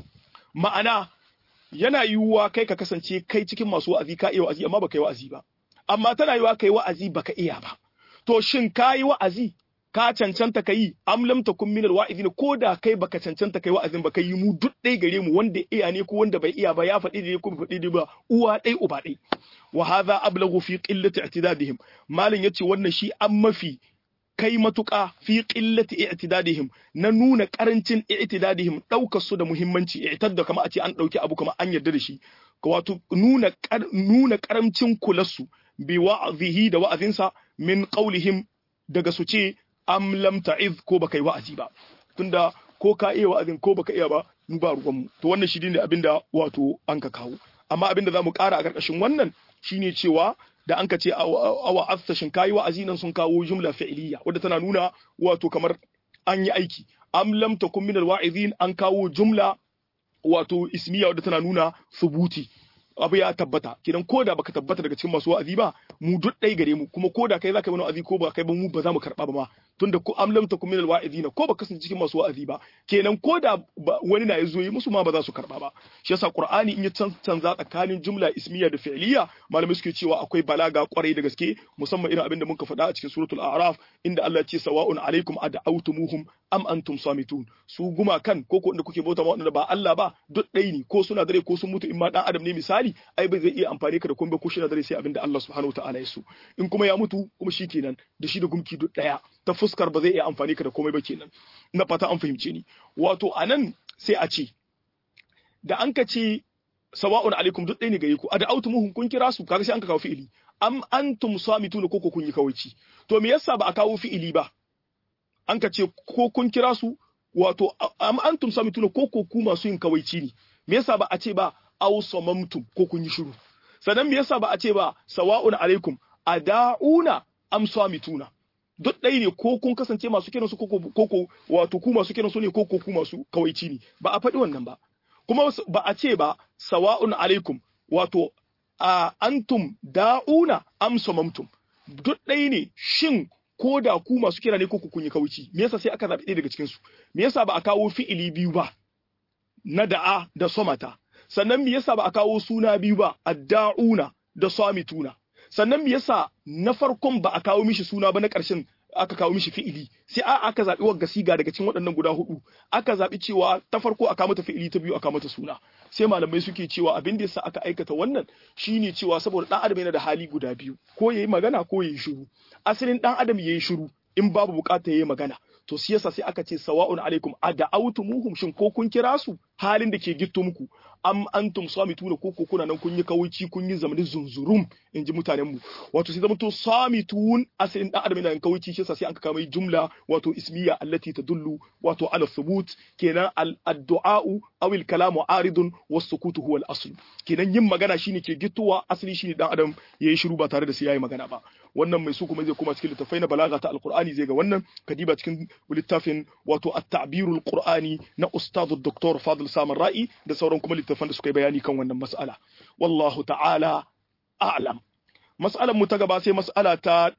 ma'ana yana yiwuwa kai ka kasance kai cikin masu wa'azi ka iya wa'azi amma baka yi wa'azi ba amma tana yiwa kai wa'azi baka iya ba to shin kai wa'azi ka cancanta kai am lam takun minal wa'izin ko da kai baka cancanta kai wa'azin baka yi mu duk ɗaya gare mu wanda iya ne ko wanda bai iya ba ya faɗi da ko bai faɗi ba uwa ɗai uba ɗai wa hadha ablaghu fi qillati i'tidadihim malin yace wannan shi an mafi kai matuƙa fi qillati i'tidadihim na nuna karancin i'tidadihim daukar su da muhimmanci i'tadda kama a ce an dauki abu kama an yarda da shi wato nuna nuna karamcin kularsu bi wa'zihi da wa'azinsa min qawlihim daga su ce am lam ta'iz ko baka yi wa'azi ba tunda ko ka iya wa'azin ko baka iya ba mu ba ruwanmu to wannan shi ne abinda wato an ka kawo amma abinda zamu ƙara a ƙarƙashin wannan shine cewa da an ka ce awa afsashin kayi wa'azi nan sun kawo jumla fi'liya wadda tana nuna wato kamar an yi aiki am lam takun min alwa'izin an kawo jumla wato ismiya wadda tana nuna subuti abu ya tabbata kidan ko da baka tabbata daga cikin masu wa'azi ba mu duk ɗai gare mu kuma ko da kai zaka yi wa'azi ko ba kai ba mu ba za mu karɓa ba ma tunda ko am lam takum min alwa'izina ko ba kasance cikin masu wa'azi ba kenan ko da wani na yazo yi musu ma ba za su karɓa ba shi yasa qur'ani in ya canza tsakanin jumla ismiya da fi'liya malamai suke cewa akwai balaga kwarai da gaske musamman irin abin da muka faɗa a cikin suratul a'raf inda Allah ya ce sawa'un alaikum ad'awtumuhum am antum samitun su guma kan ko ko inda kuke bauta ma wanda ba Allah ba duk ɗai ne ko suna dare ko sun mutu in ma dan adam ne misali ai bai zai iya amfani ka da komai ko shi na dare sai abin da Allah subhanahu wataala ya so in kuma ya mutu kuma shi kenan da shi da gumki duk daya ta fuskar ba zai iya amfani ka da komai ba kenan na fata an fahimce ni wato anan sai a ce da an ka ce sawa'un alaikum duk ɗaya ne gare ku a da autumuhum kun kira su kaga sai an ka kawo fi'ili am antum samituna ko ko kun yi kawaici to me yasa ba a kawo fi'ili ba an ka ce ko kun kira su wato am antum samituna ko ko ku masu yin kawaici ne me yasa ba a ce ba aw samamtum ko kun yi shiru sannan me yasa ba a ce ba sawa'un alaikum ada'una am samituna duk ɗaya ne ko kun kasance masu kiran su ko ko wato ku masu kiran su ne ko ko ku masu kawaici ne ba a faɗi wannan ba kuma ba a ce ba sawa'un alaikum wato a antum da'una am samamtum duk ɗaya ne shin ko da ku masu kira ne ko ku kun yi kawaici me yasa sai aka zaɓi ɗaya daga cikin su me yasa ba a kawo fi'ili biyu ba na da'a da somata sannan me yasa ba a kawo suna biyu ba adda'una da samituna sannan me yasa na farkon ba a kawo mishi suna ba na ƙarshen aka kawo mishi fi'ili sai a aka zaɓi wagga siga daga cikin waɗannan guda hudu aka zaɓi cewa ta farko aka mata fi'ili ta biyu aka mata suna sai malamai suke cewa abin da yasa aka aikata wannan shine cewa saboda ɗan adam yana da hali guda biyu ko yayi magana ko yayi shiru asalin ɗan adam yayi shiru in babu bukata yayi magana to shi yasa sai aka ce sawa'un alaikum ada'awtumuhum shin ko kun kira su halin da ke gitto muku am antum samituna ko ko kuna nan kun yi kawaici kun yi zamanin zunzurum in ji mutanen mu wato sai zamanto samitun asalin dan adam yana kawaici shi yasa sai an ka kama jumla wato ismiya allati tadullu wato ala thubut kenan ad-du'a'u aw al-kalamu aridun was-sukutu huwa al-asl kenan yin magana shine ke gittowa asali shine dan adam yayi shiru ba tare da sai yayi magana ba wannan mai su kuma zai koma cikin littafai na balaga ta alqur'ani zai ga wannan kadiba cikin littafin wato at-ta'birul qur'ani na ustad dr fadil samar ra'i da sauran kuma littafan da suka yi bayani kan wannan mas'ala wallahu ta'ala a'lam mas'alar mu ta gaba sai mas'ala ta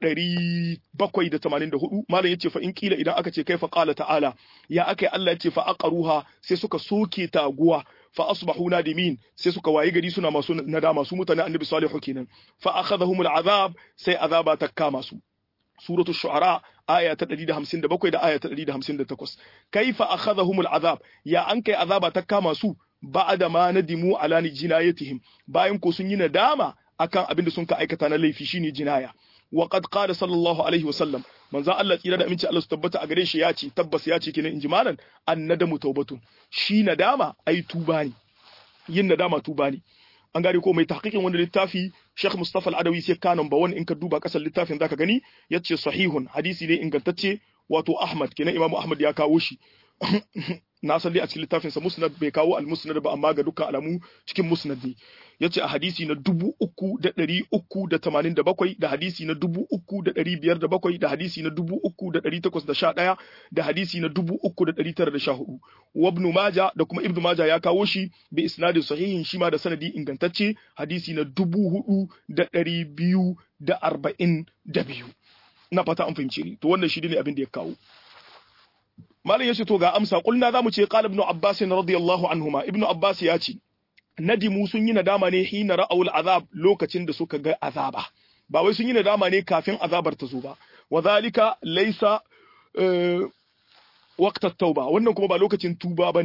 784 malam yace fa in kila idan aka ce kaifa qala ta'ala ya akai Allah yace fa aqaruha sai suka soke taguwa fa asbahu nadimin sai suka wayi gari suna masu nadama su mutane annabi salihu kenan fa akhadhahum al'azab sai azaba ta kama su suratul shu'ara aya ta 157 da aya ta 158 kaifa akhadhahum al'azab ya an kai azaba ta kama su ba'da ma nadimu ala jinayatihim bayan ko sun yi nadama akan abin da sun ka aikata na laifi shine jinaya wa qad qala sallallahu alaihi wa sallam manzo Allah tsira da aminci Allah su tabbata a gare shi ya ce tabbas ya ce kenan inji malan annadamu taubatun shi nadama ai tuba ne yin nadama tuba ne an gane ko mai tahqiqin wanda littafi Sheikh Mustafa Al-Adawi sai kanon ba wani in ka duba kasar littafin zaka gani yace sahihun hadisi ne ingantacce wato Ahmad kenan Imam Ahmad ya kawo shi na san dai a cikin littafin sa Musnad bai kawo al-Musnad ba amma ga dukkan alamu cikin Musnad ne yace a hadisi na dubu uku da ɗari uku da tamanin da bakwai da hadisi na dubu uku da ɗari biyar da bakwai da hadisi na dubu uku da ɗari takwas da sha ɗaya da hadisi na dubu uku da ɗari tara da sha hudu wa ibn maja da kuma ibn maja ya kawo shi bi isnadin sahihin shi ma da sanadi ingantacce hadisi na dubu hudu da ɗari biyu da arba'in da biyu na fata an fahimce ni to wannan shi ne abin da ya kawo malam ya ce to ga amsa kulna zamu ce qala ibn abbas radiyallahu anhuma ibn abbas ya ce nadimu sun yi nadama ne hina ra'awul azab lokacin da suka ga azaba ba wai sun yi nadama ne kafin azabar ta zo ba wa zalika laysa waqtat tauba wannan kuma ba lokacin tuba bane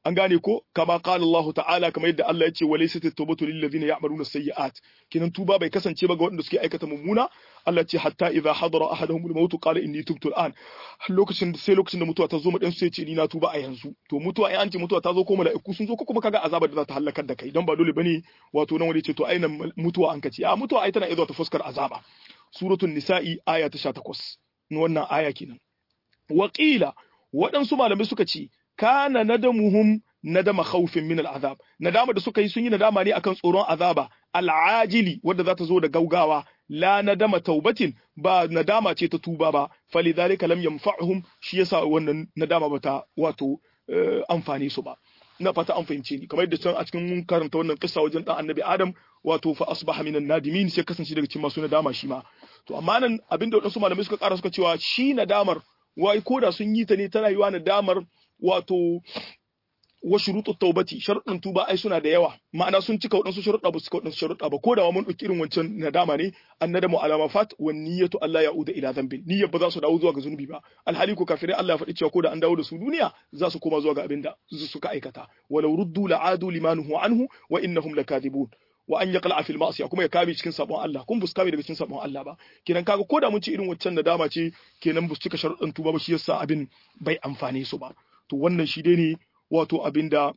an gane ko kama qala Allah ta'ala kamar yadda Allah ya ce walaysat at-tawbatu lil ladina ya'maluna sayyi'at kinan tuba bai kasance ba ga waɗanda suke aikata mummuna Allah ce hatta idza hadara ahaduhum al-maut qala inni tubtu al-an lokacin sai lokacin da mutuwa ta zo mu dan sai ce ni na tuba a yanzu to mutuwa in an ce mutuwa ta zo ko mala'iku sun zo ko kuma kaga azabar da za ta halakar da kai don ba dole bane wato nan wani ce to aina mutuwa an kace a mutuwa ai tana iya ta fuskar azaba suratul nisa'i aya ta 18 wannan aya kenan waqila waɗansu malamai suka ce kana nadamuhum nadama khawfin min al'azab nadama da suka yi sun yi nadama ne akan tsoron azaba al'ajili wadda za ta zo da gaugawa la nadama taubatin ba nadama ce ta tuba ba falidhalika lam yanfa'uhum shi yasa wannan nadama bata wato amfani su ba ina fata an fahimce ni kamar yadda can a cikin mun karanta wannan kissa wajen dan annabi adam wato fa asbaha minan nadimin sai kasance daga cikin masu nadama shi ma to amma nan abinda wadansu malamai suka kara suka cewa shi nadamar wai koda sun yi ta ne ta rayuwa nadamar wato wa shurutu taubati sharuɗin tuba ai suna da yawa ma'ana sun cika waɗansu sharuɗa ba su cika waɗansu sharuɗa ba ko da mun ɗauki irin wancan nadama ne an nadamu alama fat wa niyyatu Allah ya uda ila dhanbin niyyar ba za su dawo zuwa ga zunubi ba alhali ko kafirai Allah ya faɗi cewa ko da an dawo da su duniya za su koma zuwa ga abin da suka aikata walau ruddu la'adu limanuhu anhu wa innahum lakadibun wa an yaqla fil ma'siya kuma ya kame cikin sabon Allah kun bus kame daga cikin sabon Allah ba kenan kaga ko da mun ci irin wancan nadama ce kenan bus cika sharuɗin tuba ba shi yasa abin bai amfane su ba to wannan shi dai ne wato abin da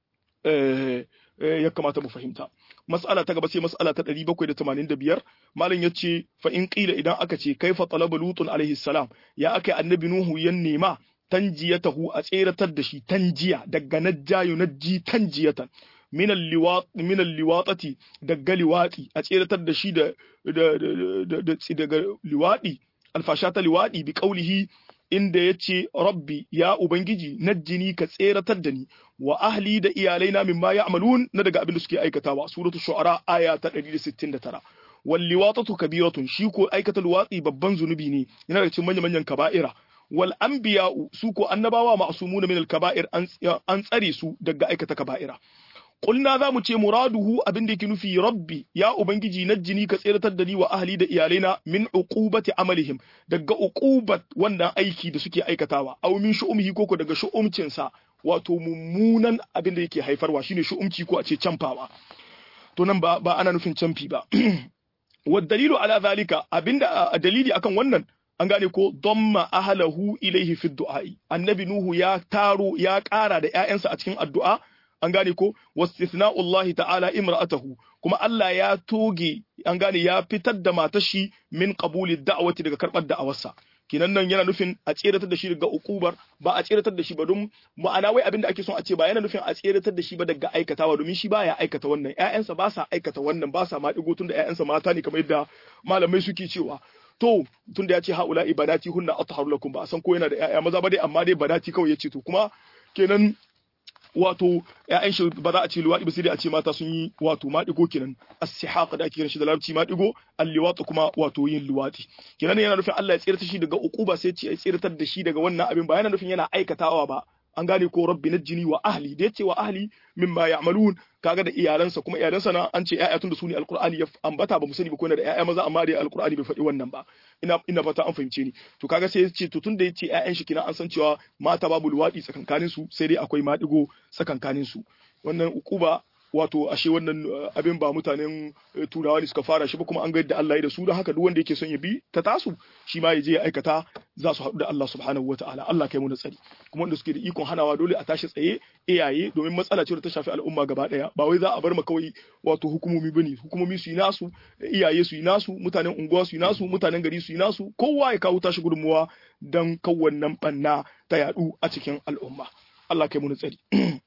ya kamata mu fahimta. Mas'ala ta gaba sai mas'ala ta 785 malam ya ce fa in qila idan aka ce kaifa talaba lutun alaihi salam ya aka annabi nuhu ya nema tanjiyatahu a tseratar da shi tanjiya daga najjayu najji tanjiyatan min al-liwatati daga liwati a tseratar da shi da daga liwadi alfasha ta liwadi bi qaulihi inda ya ce rabbi ya ubangiji najjini ka tseratar da ni wa ahli da iyalaina mimma ya'malun na daga abin da suke aikatawa suratul shu'ara aya ta 169 wal liwatatu kabiratun shi ko aikata luwatsi babban zunubi ne yana da cikin manyan manyan kaba'ira wal anbiya'u su ko annabawa ma'sumuna min al kaba'ir an tsare su daga aikata kaba'ira Kulna za mu ce muraduhu abin da yake nufi rabbi ya ubangiji najjini ka tseratar da ni wa ahli da iyalaina min uqubati amalihim daga uqubat wannan aiki da suke aikatawa aw min shu'umhi koko daga shu'umcin sa wato mummunan abin da yake haifarwa shine shu'umci ko a ce camfawa to nan ba ba ana nufin camfi ba wa dalilu ala zalika abinda dalili akan wannan an gane ko damma ahlahu ilaihi fi du'a'i annabi nuhu ya taro ya ƙara da ƴaƴansa a cikin addu'a an gane ko wasithna'ullahi ta'ala imra'atahu kuma Allah ya toge an gane ya fitar da matar shi min qabuli da'wati daga karbar da'awarsa kinan nan yana nufin a tseratar da shi daga ukubar ba a tseratar da shi ba don ma'ana wai abin da ake son a ce ba yana nufin a tseratar da shi ba daga aikatawa domin shi baya aikata wannan ƴaƴansa ba sa aikata wannan ba sa ma digo tun da ƴaƴansa mata ne kamar yadda malamai suke cewa to tun da ya ce haula ibadati hunna atharu lakum ba a san ko yana da ƴaƴa maza ba dai amma dai badati kawai ya ce to kuma kenan wato ƴaƴan shi ba za a ce luwaɗi ba sai dai a ce mata sun yi wato maɗigo kenan as-sihaq da ake kiran shi da larabci maɗigo al-liwat kuma wato yin luwaɗi kenan yana nufin Allah ya tsirata shi daga uquba sai ce ya tsiratar da shi daga wannan abin ba yana nufin yana aikatawa ba an gane ko rabbi najjini wa ahli da yace wa ahli mimma ya'malun kaga da iyalansa kuma iyalansa na an ce ƴaƴa tun da su ne alqur'ani ya ambata ba mu sani ba ko yana da ƴaƴa maza amma dai alqur'ani bai faɗi wannan ba ina ina fata an fahimce ni to kaga sai yace to tun da yace ƴaƴan shi kina an san cewa mata babu luwaɗi tsakankanin su sai dai akwai maɗigo tsakankanin su wannan ukuba wato ashe wannan abin ba mutanen turawa ne suka fara shi ba kuma an ga yadda Allah ya da su don haka duk wanda yake son ya bi ta tasu shi ma ya je ya aikata za su haɗu da Allah subhanahu wataala Allah kai mu tsari kuma wanda suke da ikon hanawa dole a tashi tsaye iyaye domin matsala ce da ta shafi al'umma gaba ɗaya ba wai za a bar ma kawai wato hukumomi bane hukumomi su yi nasu iyaye su yi nasu mutanen unguwa su yi nasu mutanen gari su yi nasu kowa ya kawo tashi gudunmuwa don wannan banna ta yaɗu a cikin al'umma Allah kai mu tsari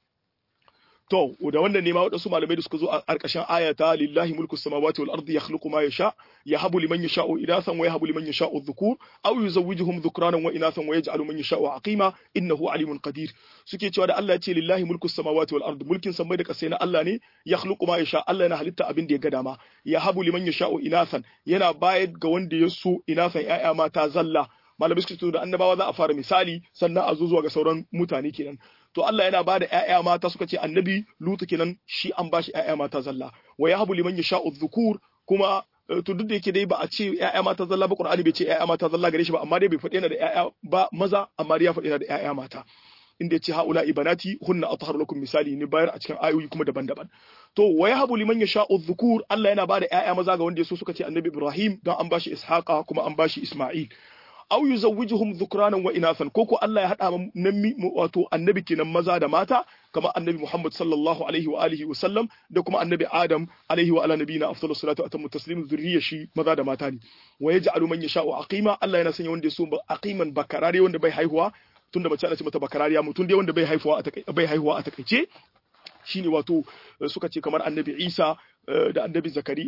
To, da wannan ne ma waɗansu malamai da suka zo a ƙarƙashin ayata lillahi mulku samawati wal ardi yakhluqu ma yasha yahabu liman yasha'u inathan wa yahabu liman yasha'u dhukur aw yuzawwijuhum dhukranan wa inathan wa yaj'alu man yasha'u aqima innahu alimun qadir suke cewa da Allah ya ce lillahi mulku samawati wal ardi mulkin samai da ƙasai na Allah ne yakhluqu ma yasha Allah yana halitta abin da ya ga dama yahabu liman yasha'u inathan yana bayar ga wanda ya so inathan ƴaƴa mata zalla malamai suka ce da annabawa za a fara misali sannan a zo zuwa ga sauran mutane kenan to Allah yana bada ƴaƴa mata suka ce annabi Lutu kenan shi an bashi ƴaƴa mata zalla wa yahabu liman yasha'u dhukur kuma to duk da yake dai ba a ce ƴaƴa mata zalla ba Qur'ani bai ce ƴaƴa mata zalla gare shi ba amma dai bai faɗi yana da ƴaƴa ba maza amma dai ya faɗi yana da ƴaƴa mata inda yace haula ibanati hunna atharu lakum misali ne bayar a cikin ayoyi kuma daban-daban to wa yahabu liman yasha'u dhukur Allah yana bada ƴaƴa maza ga wanda yaso suka ce annabi Ibrahim dan an bashi Ishaqa kuma an bashi Isma'il aw yuzawwijuhum dhukranan wa inathan ko ko Allah ya hada nan wato annabi kenan maza da mata kamar annabi Muhammad sallallahu alaihi wa alihi wa sallam da kuma annabi Adam alaihi wa ala nabiyina afdalus salatu atammu taslim zurriya shi maza da mata ne wa yaj'alu man yasha'u aqima Allah yana sanya wanda yaso aqiman bakarare wanda bai haihuwa tunda mace ana ce mata bakarariya mutum dai wanda bai haihuwa a bai haihuwa a takaice shine wato suka ce kamar annabi Isa da annabi Zakari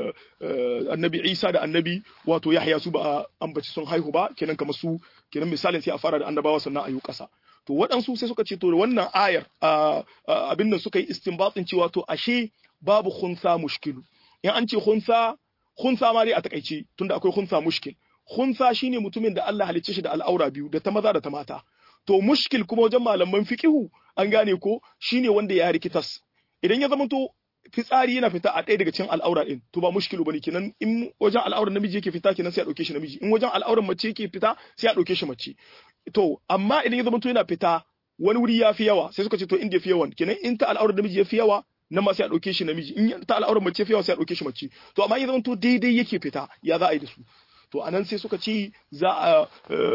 annabi Isa da annabi wato Yahya su ba ambaci sun haihu ba kenan kamar su kenan misalin sai a fara da annabawa sannan a yi ƙasa to waɗansu sai suka ce to wannan ayar abin nan suka yi istinbatin cewa to ashe babu khunsa mushkilu in an ce khunsa khunsa ma dai a takaice tunda akwai khunsa mushkil khunsa shine mutumin da Allah halicce shi da al'aura biyu da ta maza da ta mata to mushkil kuma wajen malaman fiqihu an gane ko shine wanda ya rikitas idan ya zama to fitsari yana fita a ɗaya daga cikin al'aura ɗin to ba mushkilu bane kenan in wajen al'auran namiji yake fita kenan sai a ɗauke shi namiji in wajen al'auran mace yake fita sai a ɗauke shi mace to amma idan ya zama to yana fita wani wuri ya fi yawa sai suka ce to inda ya fi yawan kenan in ta al'auran namiji ya fi yawa nan ma sai a ɗauke shi namiji in ta al'auran mace ya fi yawa sai a ɗauke shi mace to amma ya zama to daidai yake fita ya za a yi da su to anan sai suka ce za a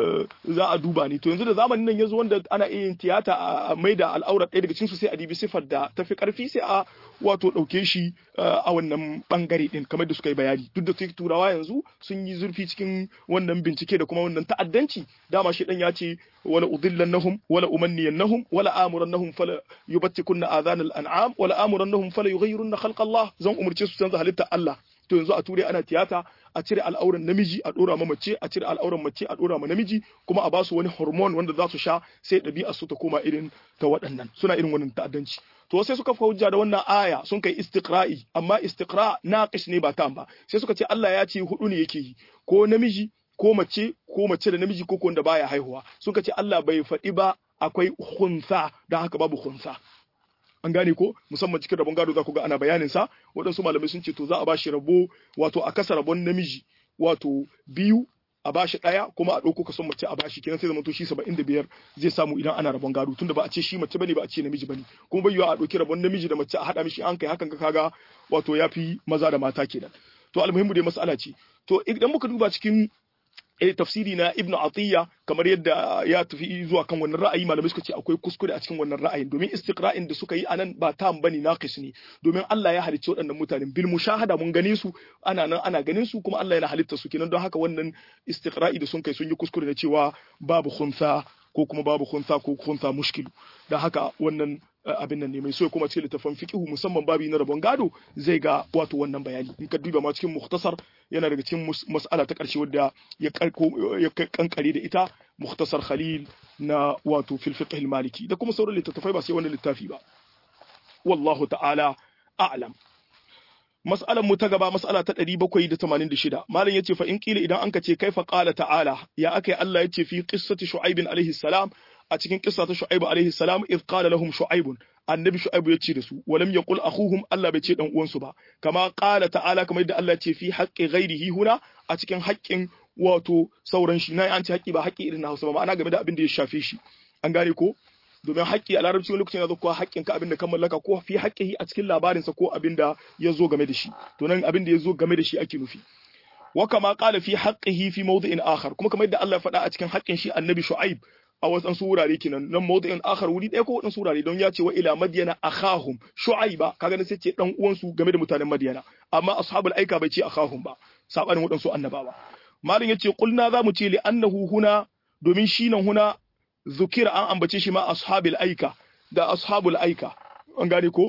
za a duba ne to yanzu da zamanin nan yanzu wanda ana iya yin tiyata a maida al'aurar ɗaya daga cikin su sai a dibi sifar da tafi karfi sai a wato ɗauke shi a wannan bangare din kamar da suka yi bayani duk da turawa yanzu sun yi zurfi cikin wannan bincike da kuma wannan ta'addanci dama shi dan ya ce wala udillannahum wala umanniyannahum wala amurannahum fala yubattikunna adhanal an'am wala amurannahum fala yughayyirunna khalqa Allah zan umurce su canza halitta Allah to yanzu a turai ana tiyata a cire al'auran namiji a dora ma mace a cire al'auran mace a dora ma namiji kuma a basu wani hormone wanda za su sha sai ɗabi'a su ta koma irin ta waɗannan suna irin wannan ta'addanci to sai suka fa hujja da wannan aya sun kai istiqra'i amma istiqra naqis ne ba tam ba sai suka ce Allah ya ce hudu ne yake yi ko namiji ko mace ko mace da namiji ko wanda baya haihuwa suka ce Allah bai faɗi ba akwai khunsa don haka babu khunsa an gane ko musamman cikin rabon gado za ku ga ana bayanin sa waɗansu malamai sun ce to za a bashi rabo wato a kasa rabon namiji wato biyu a bashi ɗaya kuma a ɗauko kason mace a bashi kenan sai zama to shi saba'in da biyar zai samu idan ana rabon gado tunda ba a ce shi mace bane ba a ce namiji bane kuma bai yiwa a ɗauki rabon namiji da mace a haɗa mishi an kai hakan ka kaga wato ya fi maza da mata kenan to almuhimmu dai mas'ala ce to idan muka duba cikin eh tafsiri na ibnu atiya kamar yadda ya tafi zuwa kan wannan ra'ayi malamai suka ce akwai kuskure a cikin wannan ra'ayin domin istiqra'in da suka yi anan ba tam bane naqis ne domin Allah ya halicci waɗannan mutanen bil mushahada mun gane su ana nan ana ganin su kuma Allah yana halitta su kenan don haka wannan istiqra'i da sun kai sun yi kuskure na cewa babu khunsa ko kuma babu khunsa ko khunsa mushkilu don haka wannan abin nan ne mai so kuma cikin littafin fiqhu musamman babi na rabon gado zai ga wato wannan bayani in ka duba ma cikin mukhtasar yana daga cikin mas'ala ta karshe wadda ya karko ya kankare da ita mukhtasar khalil na wato fil fiqh al maliki da kuma sauran littattafai ba sai wannan littafi ba wallahu ta'ala a'lam mas'alan mu ta gaba mas'ala ta 786 malam yace fa in kila idan anka ce kaifa qala ta'ala ya akai Allah yace fi qissati shu'aib alaihi salam a cikin kissa ta shu'aib alaihi salam id qala lahum shu'aib annabi shu'aib yace da su walam yaqul akhuhum Allah bai ce dan uwansu ba kama qala ta'ala kamar yadda Allah ce fi haqqi ghairihi huna a cikin haƙƙin wato sauran shi na an ce haƙƙi ba haƙƙi irin na Hausa ba ma'ana game da abin da ya shafe shi an gane ko domin haƙƙi a larabci wani lokacin ya zo kuwa haƙƙin ka abin da ka mallaka ko fi haƙƙihi a cikin labarinsa ko abin da ya zo game da shi to nan abin da ya zo game da shi ake nufi wa kama qala fi haqqihi fi mawdi'in akhar kuma kamar yadda Allah ya faɗa a cikin haƙƙin shi annabi Shu'aib a wasu wurare kenan nan mawdi'in akhar wuri ɗaya ko wadansu wurare don ya ce wa ila madyana akhahum Shu'aiba kaga ne sai ce dan uwansu game da mutanen Madyana amma ashabul aika bai ce akhahum ba sabanin wadansu annabawa malin yace qulna za mu ce li annahu huna domin shi nan huna zukira an ambace shi ma ashabul aika da ashabul aika an gane ko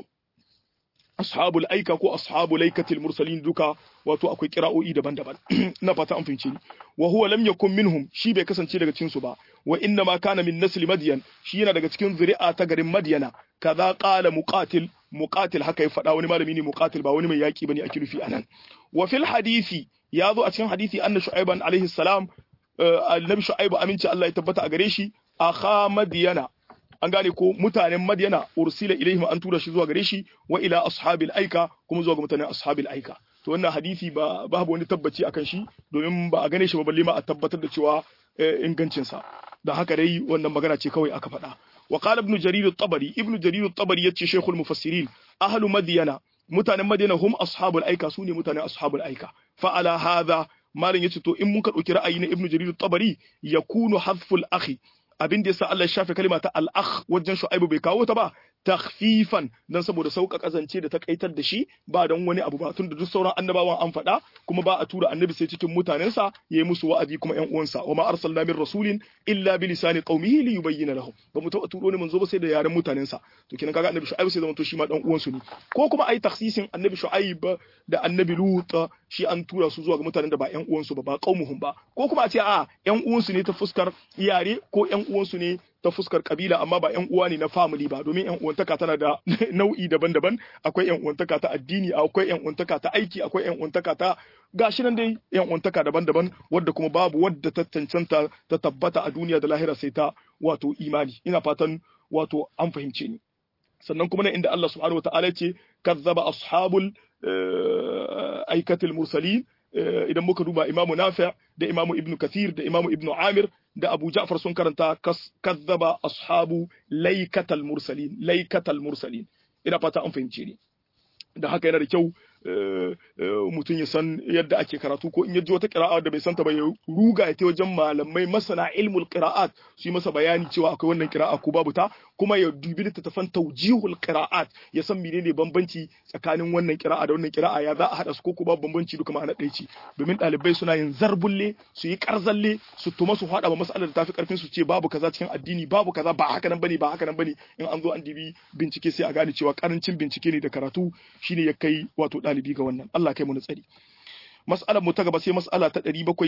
ashabul aika ko ashabul aikatil mursalin duka wato akwai kira'o'i daban-daban na fata an fince ni wa huwa lam yakun minhum shi bai kasance daga cikin su ba wa inna ma kana min nasli madyan shi yana daga cikin zuri'a ta garin madyana kaza qala muqatil muqatil haka ya faɗa wani malami ne muqatil ba wani mai yaki bane ake nufi anan wa fil hadisi ya zo a cikin hadisi anna shu'aiban alaihi salam annabi shu'aibu aminci Allah ya tabbata a gare shi akha madyana an gane ko mutanen madyana ursila ilaihim an tura shi zuwa gare shi wa ila ashabil aika kuma zuwa ga mutanen ashabil aika to wannan hadisi ba babu wani tabbaci akan shi domin ba a gane shi ba balle ma a tabbatar da cewa ingancin sa da haka dai wannan magana ce kawai aka faɗa wa qala ibn jarir at-tabari ibn jarir at-tabari yace shaykhul mufassirin ahlu madyana mutanen madyana hum ashabul aika sune mutanen ashabul aika fa ala hadha malam yace to in mun ka dauki ra'ayi na ibn jarir at-tabari yakunu hadful akhi abin da yasa Allah ya shafe kalma ta al-akh wajen shu'aibu bai kawo ta ba takhfifan dan saboda sauka kazance da takaitar da shi ba dan wani abu ba tunda duk sauran annabawan an faɗa kuma ba a tura annabi sai cikin mutanensa yayi musu wa'azi kuma ƴan uwansa wa ma arsalna min rasulin illa bi lisani qaumihi li yubayyana lahum ba mu taɓa turo ne manzo ba sai da yaren mutanensa to kenan kaga annabi shu'aib sai zama to shi ma dan uwansu ne ko kuma ai takhsisin annabi shu'aib da annabi lut shi an tura su zuwa ga mutanen da ba ƴan uwansu ba ba qaumuhum ba ko kuma a ce a ƴan uwansu ne ta fuskar yare ko ƴan uwansu ne ta fuskar kabila amma ba ƴan uwa ne na family ba domin ƴan uwantaka tana da nau'i daban-daban akwai ƴan uwantaka ta addini akwai ƴan uwantaka ta aiki akwai ƴan uwantaka ta gashi nan dai ƴan uwantaka daban-daban wadda kuma babu wadda ta cancanta ta tabbata a duniya da lahira sai ta wato imani ina fatan wato an fahimce ni sannan kuma nan inda Allah subhanahu wataala ce kazzaba ashabul aikatul mursalin idan muka duba imamu nafi' da imamu ibnu kathir da imamu ibnu amir da abu ja'far sun karanta kazzaba ashabu laikatal mursalin laikatal mursalin ina fata an fahimce ni da haka yana da kyau mutum ya san yadda ake karatu ko in ya ji wata qira'a da bai santa ba ya ruga ya ta wajen malamai masana ilmul qira'at su yi masa bayani cewa akwai wannan qira'a ko babu ta kuma ya dubi littattafan tawjihul qira'at ya san menene bambanci tsakanin wannan qira'a da wannan qira'a ya za a hada su ko ko babu bambanci duka ma'ana ɗaya ce domin ɗalibai suna yin zarbulle su yi karzalle su tuma su hada ba mas'alar da tafi karfin su ce babu kaza cikin addini babu kaza ba haka nan bane ba haka nan bane in an zo an dibi bincike sai a gane cewa karancin bincike ne da karatu shine ya kai wato ɗalibi ga wannan Allah kai mu tsari mas'alar mu ta gaba sai mas'ala ta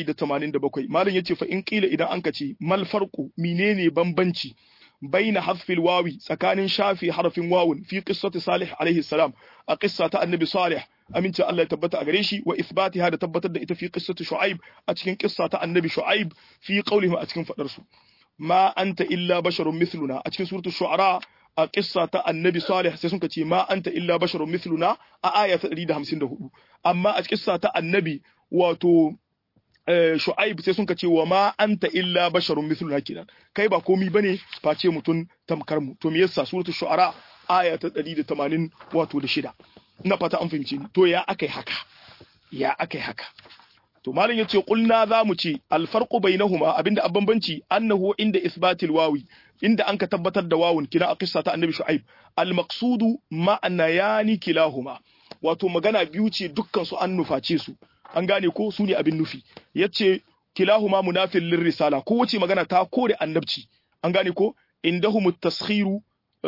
787 malam yace fa in kila idan an kace mal farqu menene bambanci baina hadfil wawi tsakanin shafi harafin wawun fi qissati salih alaihi salam a qissa ta annabi salih aminci Allah ya tabbata a gare shi wa ithbatiha da tabbatar da ita fi qissati shu'aib a cikin qissa ta annabi shu'aib fi qawlihi a cikin fadar su ma anta illa basharun mithluna a cikin suratul shu'ara a kissa ta annabi salih sai sun ce ma anta illa basharun mithluna a aya ta 154 amma a kissa ta annabi wato shu'aib sai sun ce wa ma anta illa basharun mithluna kenan kai ba komi bane face mutun tamkar mu to me yasa suratul shu'ara aya ta 180 wato da shida ina fata an fahimce ni to ya akai haka ya akai haka to malam yace qulna za mu ce alfarqu bainahuma abinda a bambanci annahu inda isbatil wawi inda an ka tabbatar da wawun kila a qissa ta annabi shu'aib al maqsudu ma'ana yani kilahuma wato magana biyu ce dukkan su an nuface su an gane ko su ne abin nufi yace kilahuma munafil lir risala ko wace magana ta kore annabci an gane ko indahum at-taskhiru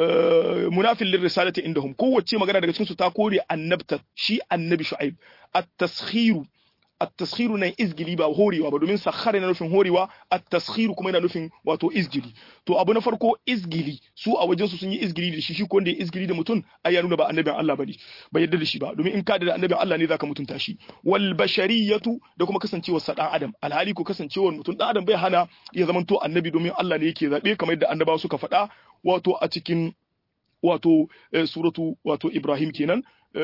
munafil lir risalati indahum kowace magana daga cikin su ta kore annabta shi annabi shu'aib at-taskhiru at-taskhiru nan izgili ba horewa ba domin sakhara yana nufin horewa at-taskhiru kuma yana nufin wato izgili to abu na farko izgili su a wajen su sun yi izgili da shi shi ko wanda ya izgili da mutum ai ya nuna ba annabin Allah bane bai yarda da shi ba domin in ka da annabin Allah ne zaka mutunta shi wal bashariyatu da kuma kasancewar sa dan adam alhali ko kasancewar mutum dan adam bai hana ya zamanto annabi domin Allah ne yake zabe kamar yadda annabawa suka faɗa wato a cikin wato suratu wato Ibrahim kenan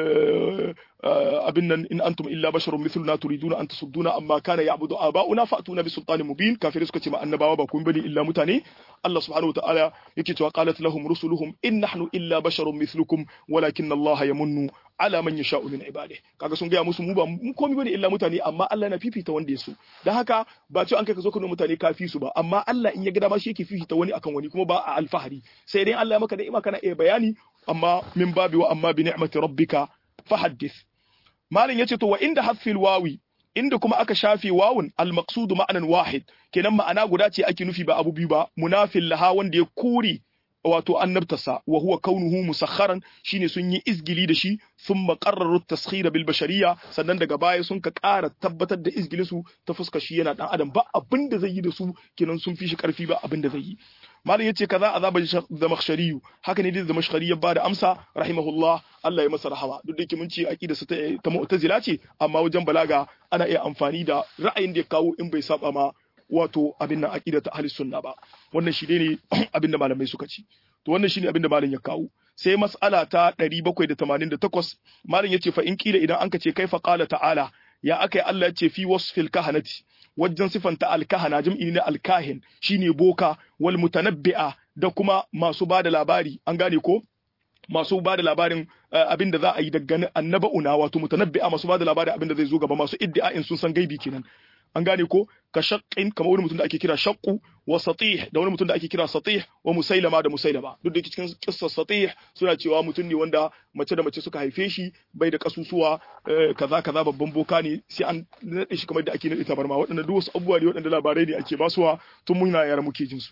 abin nan in antum illa basharun mithluna turiduna an tasudduna amma kana ya'budu aba'una fa'tuna bi sultanin mubin kafirai suka ce ma annabawa ba kun bane illa mutane Allah subhanahu wa ta'ala yake cewa qalat lahum rusuluhum in nahnu illa basharun mithlukum walakin Allah yamunnu ala man yasha'u min ibadihi kaga sun gaya musu mu ba mu komai bane illa mutane amma Allah na fifita wanda ya so dan haka ba ce an kai ka zo ka mutane kafi su ba amma Allah in ya ga dama shi yake fifita wani akan wani kuma ba a alfahari sai dai Allah ya maka ni'ima kana iya bayani amma min babi wa amma bi ni'mati rabbika fahaddith malin yace to wa inda hasfil wawi inda kuma aka shafe wawun al-maqsud ma'anan wahid kenan ma'ana guda ce ake nufi ba abu biyu ba munafil laha wanda ya kore wato annabtasa wa huwa kaunuhu musakharan shine sun yi izgili da shi thumma qarraru taskhira bil bashariyya sannan daga baya sun ka ƙara tabbatar da izgilin su ta fuska shi yana dan adam ba abin da zai yi da su kenan sun fi shi karfi ba abin da zai yi malam yace kaza azaba zamakhshari haka ne da zamakhshari ya bada amsa rahimahullah Allah ya masa rahama duk da mun ce aqida sa ta mu'tazila ce amma wajen balaga ana iya amfani da ra'ayin da ya kawo in bai saba ma wato abin nan aqida ta ahli sunna ba wannan shi ne abin da malamai suka ci to wannan shine abin da malam ya kawo sai mas'ala ta 788 malam yace fa in kila idan anka ce kaifa qala ta'ala ya akai Allah yace fi wasfil kahanati wajen sifanta alkahana jam'i ne alkahin shine boka wal mutanabbi'a da kuma masu bada labari an gane ko masu ba da labarin abin da za a yi daga annaba'una wato mutanabbi'a masu ba da labarin abin da zai zo gaba masu iddia'in sun san gaibi kenan an gane ko ka shaqqin kamar wani mutum da ake kira shaqqu wa satih da wani mutum da ake kira satih wa musailama da musailama duk da cikin kissar satih suna cewa mutum ne wanda mace da mace suka haife shi bai da kasusuwa kaza kaza babban boka ne sai an nade shi kamar da ake nade tabarma waɗanda duk wasu abubuwa ne waɗanda labarai ne ake basuwa tun muna yara muke jin su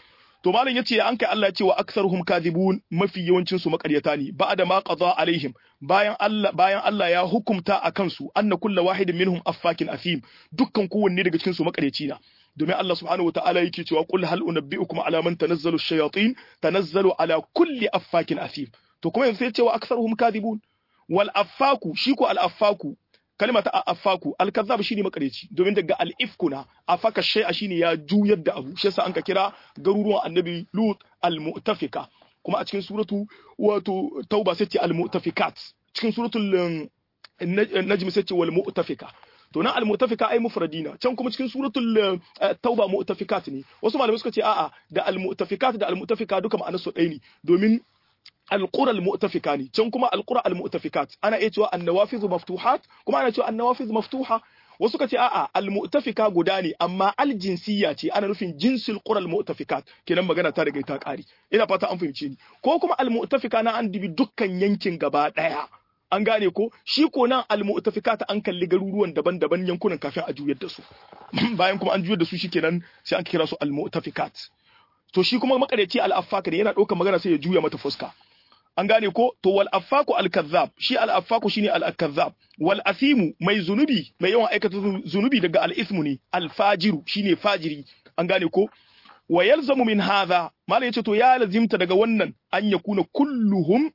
to malam yace an kai Allah cewa aktsaruhum kadhibun mafi yawancin su makaryata ne ba'da ma qada alaihim bayan Allah bayan Allah ya hukumta akan su anna kullu wahidin minhum affakin athim dukkan kowanne daga cikin su makaryaci na domin Allah subhanahu wataala yake cewa qul hal unabbiukum ala man tanazzalu ash-shayatin tanazzalu ala kulli affakin athim to kuma yanzu sai cewa aktsaruhum kadhibun wal affaku shi ko al affaku kalma ta affaku alkazzab shine makareci domin daga al-ifkuna afaka shay'a shine ya juyar da abu shi yasa an ka kira garuruwan annabi lut al-mu'tafika kuma a cikin suratu wato tauba sai ce al-mu'tafikat cikin suratul najm sai ce wal mu'tafika to nan al-mu'tafika ai mufradina can kuma cikin suratul tauba mu'tafikat ne wasu malamai suka ce a'a da al-mu'tafikat da al-mu'tafika duka ma'anar su ɗaya ne domin القرى المؤتفكة ne can kuma القرى المؤتفكات ana iya cewa النوافذ مفتوحات kuma ana cewa النوافذ مفتوحة wasu ka ce a'a almu'tafika guda ne amma aljinsiyya ce ana nufin jinsil qural mu'tafikat kenan magana ta riga ta kare ina fata an fahimce ni ko kuma almu'tafika na an dibi dukkan yankin gaba daya an gane ko shi ko nan almu'tafikat an kalli garuruwan daban-daban yankunan kafin a juyar da su bayan kuma an juyar da su shikenan sai an kira su almu'tafikat to shi kuma makareci al-affaka yana ɗaukar magana sai ya juya mata fuska an gane ko to wal affaku al kazzab shi al affaku shine al kazzab wal asimu mai zunubi mai yawan aikata zunubi daga al ismu ne al fajiru shine fajiri an gane ko wa yalzamu min hadha malai yace to ya lazimta daga wannan an yakuna kulluhum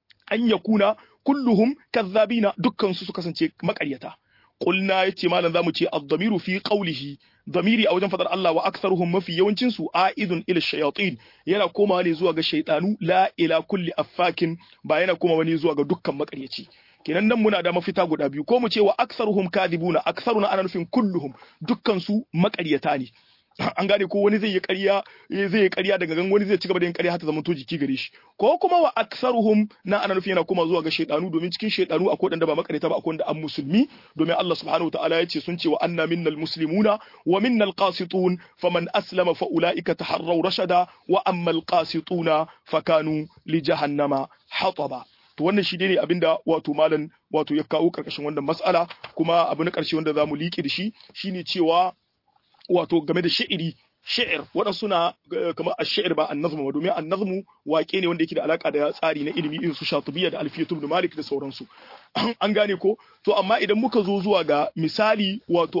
an yakuna kulluhum kazzabina dukkan su su kasance makaryata qulna yace malam zamu ce ad-damiru fi qawlihi damiri a wajen fadar Allah wa aktharuhum mafi yawancin su aidun ila shayatin yana komawa ne zuwa ga shaytanu la ila kulli affakin ba yana komawa ne zuwa ga dukkan makaryaci kenan nan muna da mafita guda biyu ko mu ce wa aktharuhum kadibuna aktharuna ana nufin kulluhum dukkan su makaryata ne an gane ko wani zai yi ƙarya zai yi ƙarya daga gan wani zai ci gaba da yin ƙarya har ta zama to jiki gare shi ko kuma wa aksaruhum na ana nufin yana kuma zuwa ga shaydanu domin cikin shaydanu akwai wanda ba makareta ba akwai wanda an musulmi domin Allah subhanahu wataala ya ce sun ce wa anna minnal muslimuna wa minnal qasitun faman aslama fa ulaika taharraw rashada wa ammal qasituna fakanu li jahannama hataba to wannan shi ne abinda wato malam wato ya kawo karkashin wannan mas'ala kuma abu na karshe wanda zamu liƙe da shi shine cewa wato game da shi'iri shi'ir waɗansu na kamar a shi'ir ba an nazmu domin an nazmu waƙe ne wanda yake da alaka da tsari na ilimi irin su shatubiyya da alfiyatu ibn malik da sauransu an gane ko to amma idan muka zo zuwa ga misali wato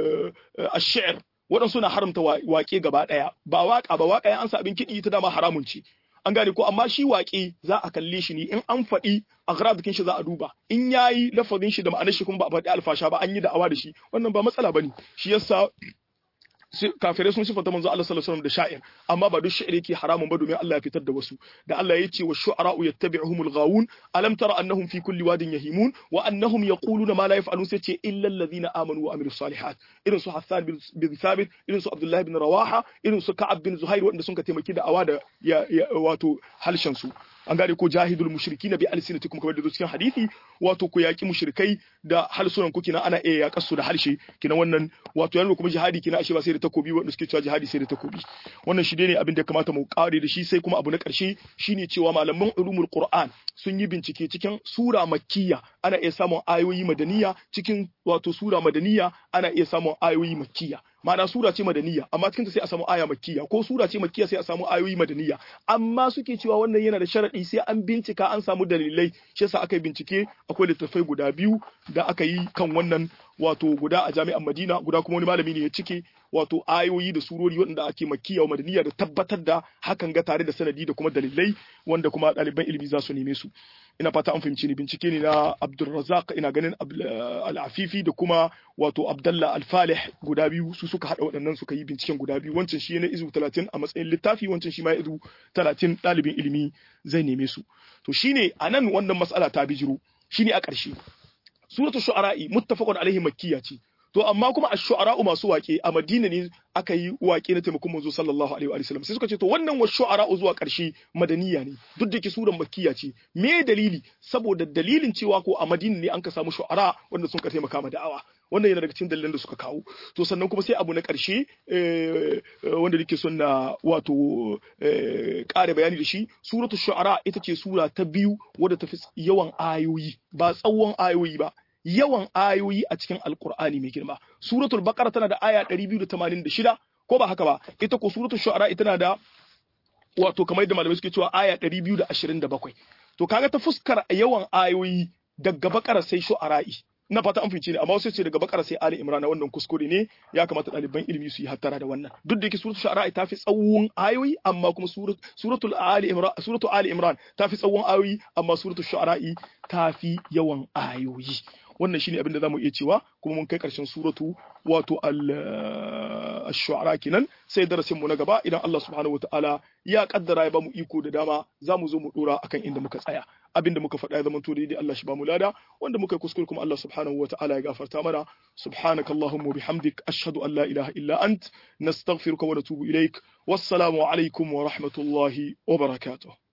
al-shi'r waɗansu na haramta waƙe gaba ɗaya ba waƙa ba waƙa ya ansa abin kiɗi ta dama haramun ce an gane ko amma shi waƙe za a kalle shi ne in an faɗi agradikin shi za a duba in yayi lafazin shi da ma'anar shi kuma ba a faɗi alfasha ba an yi da'awa da shi wannan ba matsala bane shi yasa kafirai sun sifata manzo Allah sallallahu alaihi wasallam da sha'ir amma ba duk sha'ir yake haramun ba domin Allah ya fitar da wasu da Allah ya ce wa shu'ara'u yattabi'uhumul ghawun alam tara annahum fi kulli wadin yahimun wa annahum yaquluna ma la yaf'alun sai ce illa alladhina amanu wa amilus salihat irin su Hassan bin Thabit irin su Abdullah bin Rawaha irin su Ka'ab bin Zuhair wanda sun ka taimaki da awa da wato halshen su an gane ko jahidul mushrikina bi alsinatikum kamar da cikin hadisi wato ku yaki mushrikai da halsunan ku kina ana iya yakar su da harshe kina wannan wato yana kuma jihadi kina ashe ba sai da takobi wanda suke cewa jihadi sai da takobi wannan shi ne abin da kamata mu kare da shi sai kuma abu na karshe shine cewa malaman ulumul qur'an sun yi bincike cikin sura makkiya ana iya samun ayoyi madaniya cikin wato sura madaniya ana iya samun ayoyi makkiya ma'ana sura ce madaniya amma cikin ta sai a samu aya makkiya ko sura ce makkiya sai a samu ayoyi madaniya amma suke cewa wannan yana da sharadi sai an bincika an samu dalilai shi yasa aka yi bincike akwai littattafai guda biyu da aka yi kan wannan wato guda a jami'an Madina guda kuma wani malami ne ya cike wato ayoyi da surori waɗanda ake makkiya wa madaniya da tabbatar da hakan ga tare da sanadi da kuma dalilai wanda kuma ɗaliban ilimi za su neme su ina fata an fahimci ni bincike ne na Abdulrazak ina ganin Al-Afifi da kuma wato Abdallah Al-Falih guda biyu su suka hada waɗannan suka yi binciken guda biyu wancan shi ne izu 30 a matsayin littafi wancan shi ma izu 30 ɗalibin ilimi zai neme su to shine anan wannan mas'ala ta bijiro shine a ƙarshe suratu shu'ara'i muttafaqun alaihi makkiya ce to amma kuma ash-shu'ara masu waƙe a Madina ne aka yi waƙe na taimakon manzo sallallahu alaihi wa sallam sai suka ce to wannan wa shu'ara zuwa ƙarshe madaniya ne duk da ke suran makkiya ce me dalili saboda dalilin cewa ko a Madina ne an ka samu shu'ara wanda sun ka taimaka ma da'awa wannan yana daga cikin dalilan da suka kawo to sannan kuma sai abu na ƙarshe wanda nake son na wato ƙara bayani da shi suratul shu'ara ita ce sura ta biyu wadda ta fi yawan ayoyi ba tsawon ayoyi ba yawan ayoyi a cikin alkur'ani mai girma suratul baqara tana da aya 286 ko ba haka ba ita ko suratul shu'ara ita na da wato kamar yadda malamai suke cewa aya 227 to kaga ta fuskar yawan ayoyi daga baqara sai shu'ara'i na fata an fice ne amma wasu ce daga bakara sai ali imran wannan kuskure ne ya kamata ɗaliban ilimi su yi hattara da wannan duk da yake suratul shu'ara ta fi tsawon ayoyi amma kuma suratul ali imran suratul ali imran ta fi tsawon ayoyi amma suratul shu'ara ta fi yawan ayoyi wannan shine abin da zamu iya cewa kuma mun kai karshen suratu wato al-shu'ara kenan sai darasin mu na gaba idan Allah subhanahu wataala ya kaddara ya bamu iko da dama zamu zo mu dora akan inda muka tsaya abin da muka faɗa ya zama to daidai Allah shi bamu lada wanda muka yi kuskure kuma Allah subhanahu wataala ya gafarta mana subhanakallahumma wa bihamdik ashhadu an la ilaha illa ant nastaghfiruka wa natubu ilaik wassalamu alaikum wa rahmatullahi wa barakatuh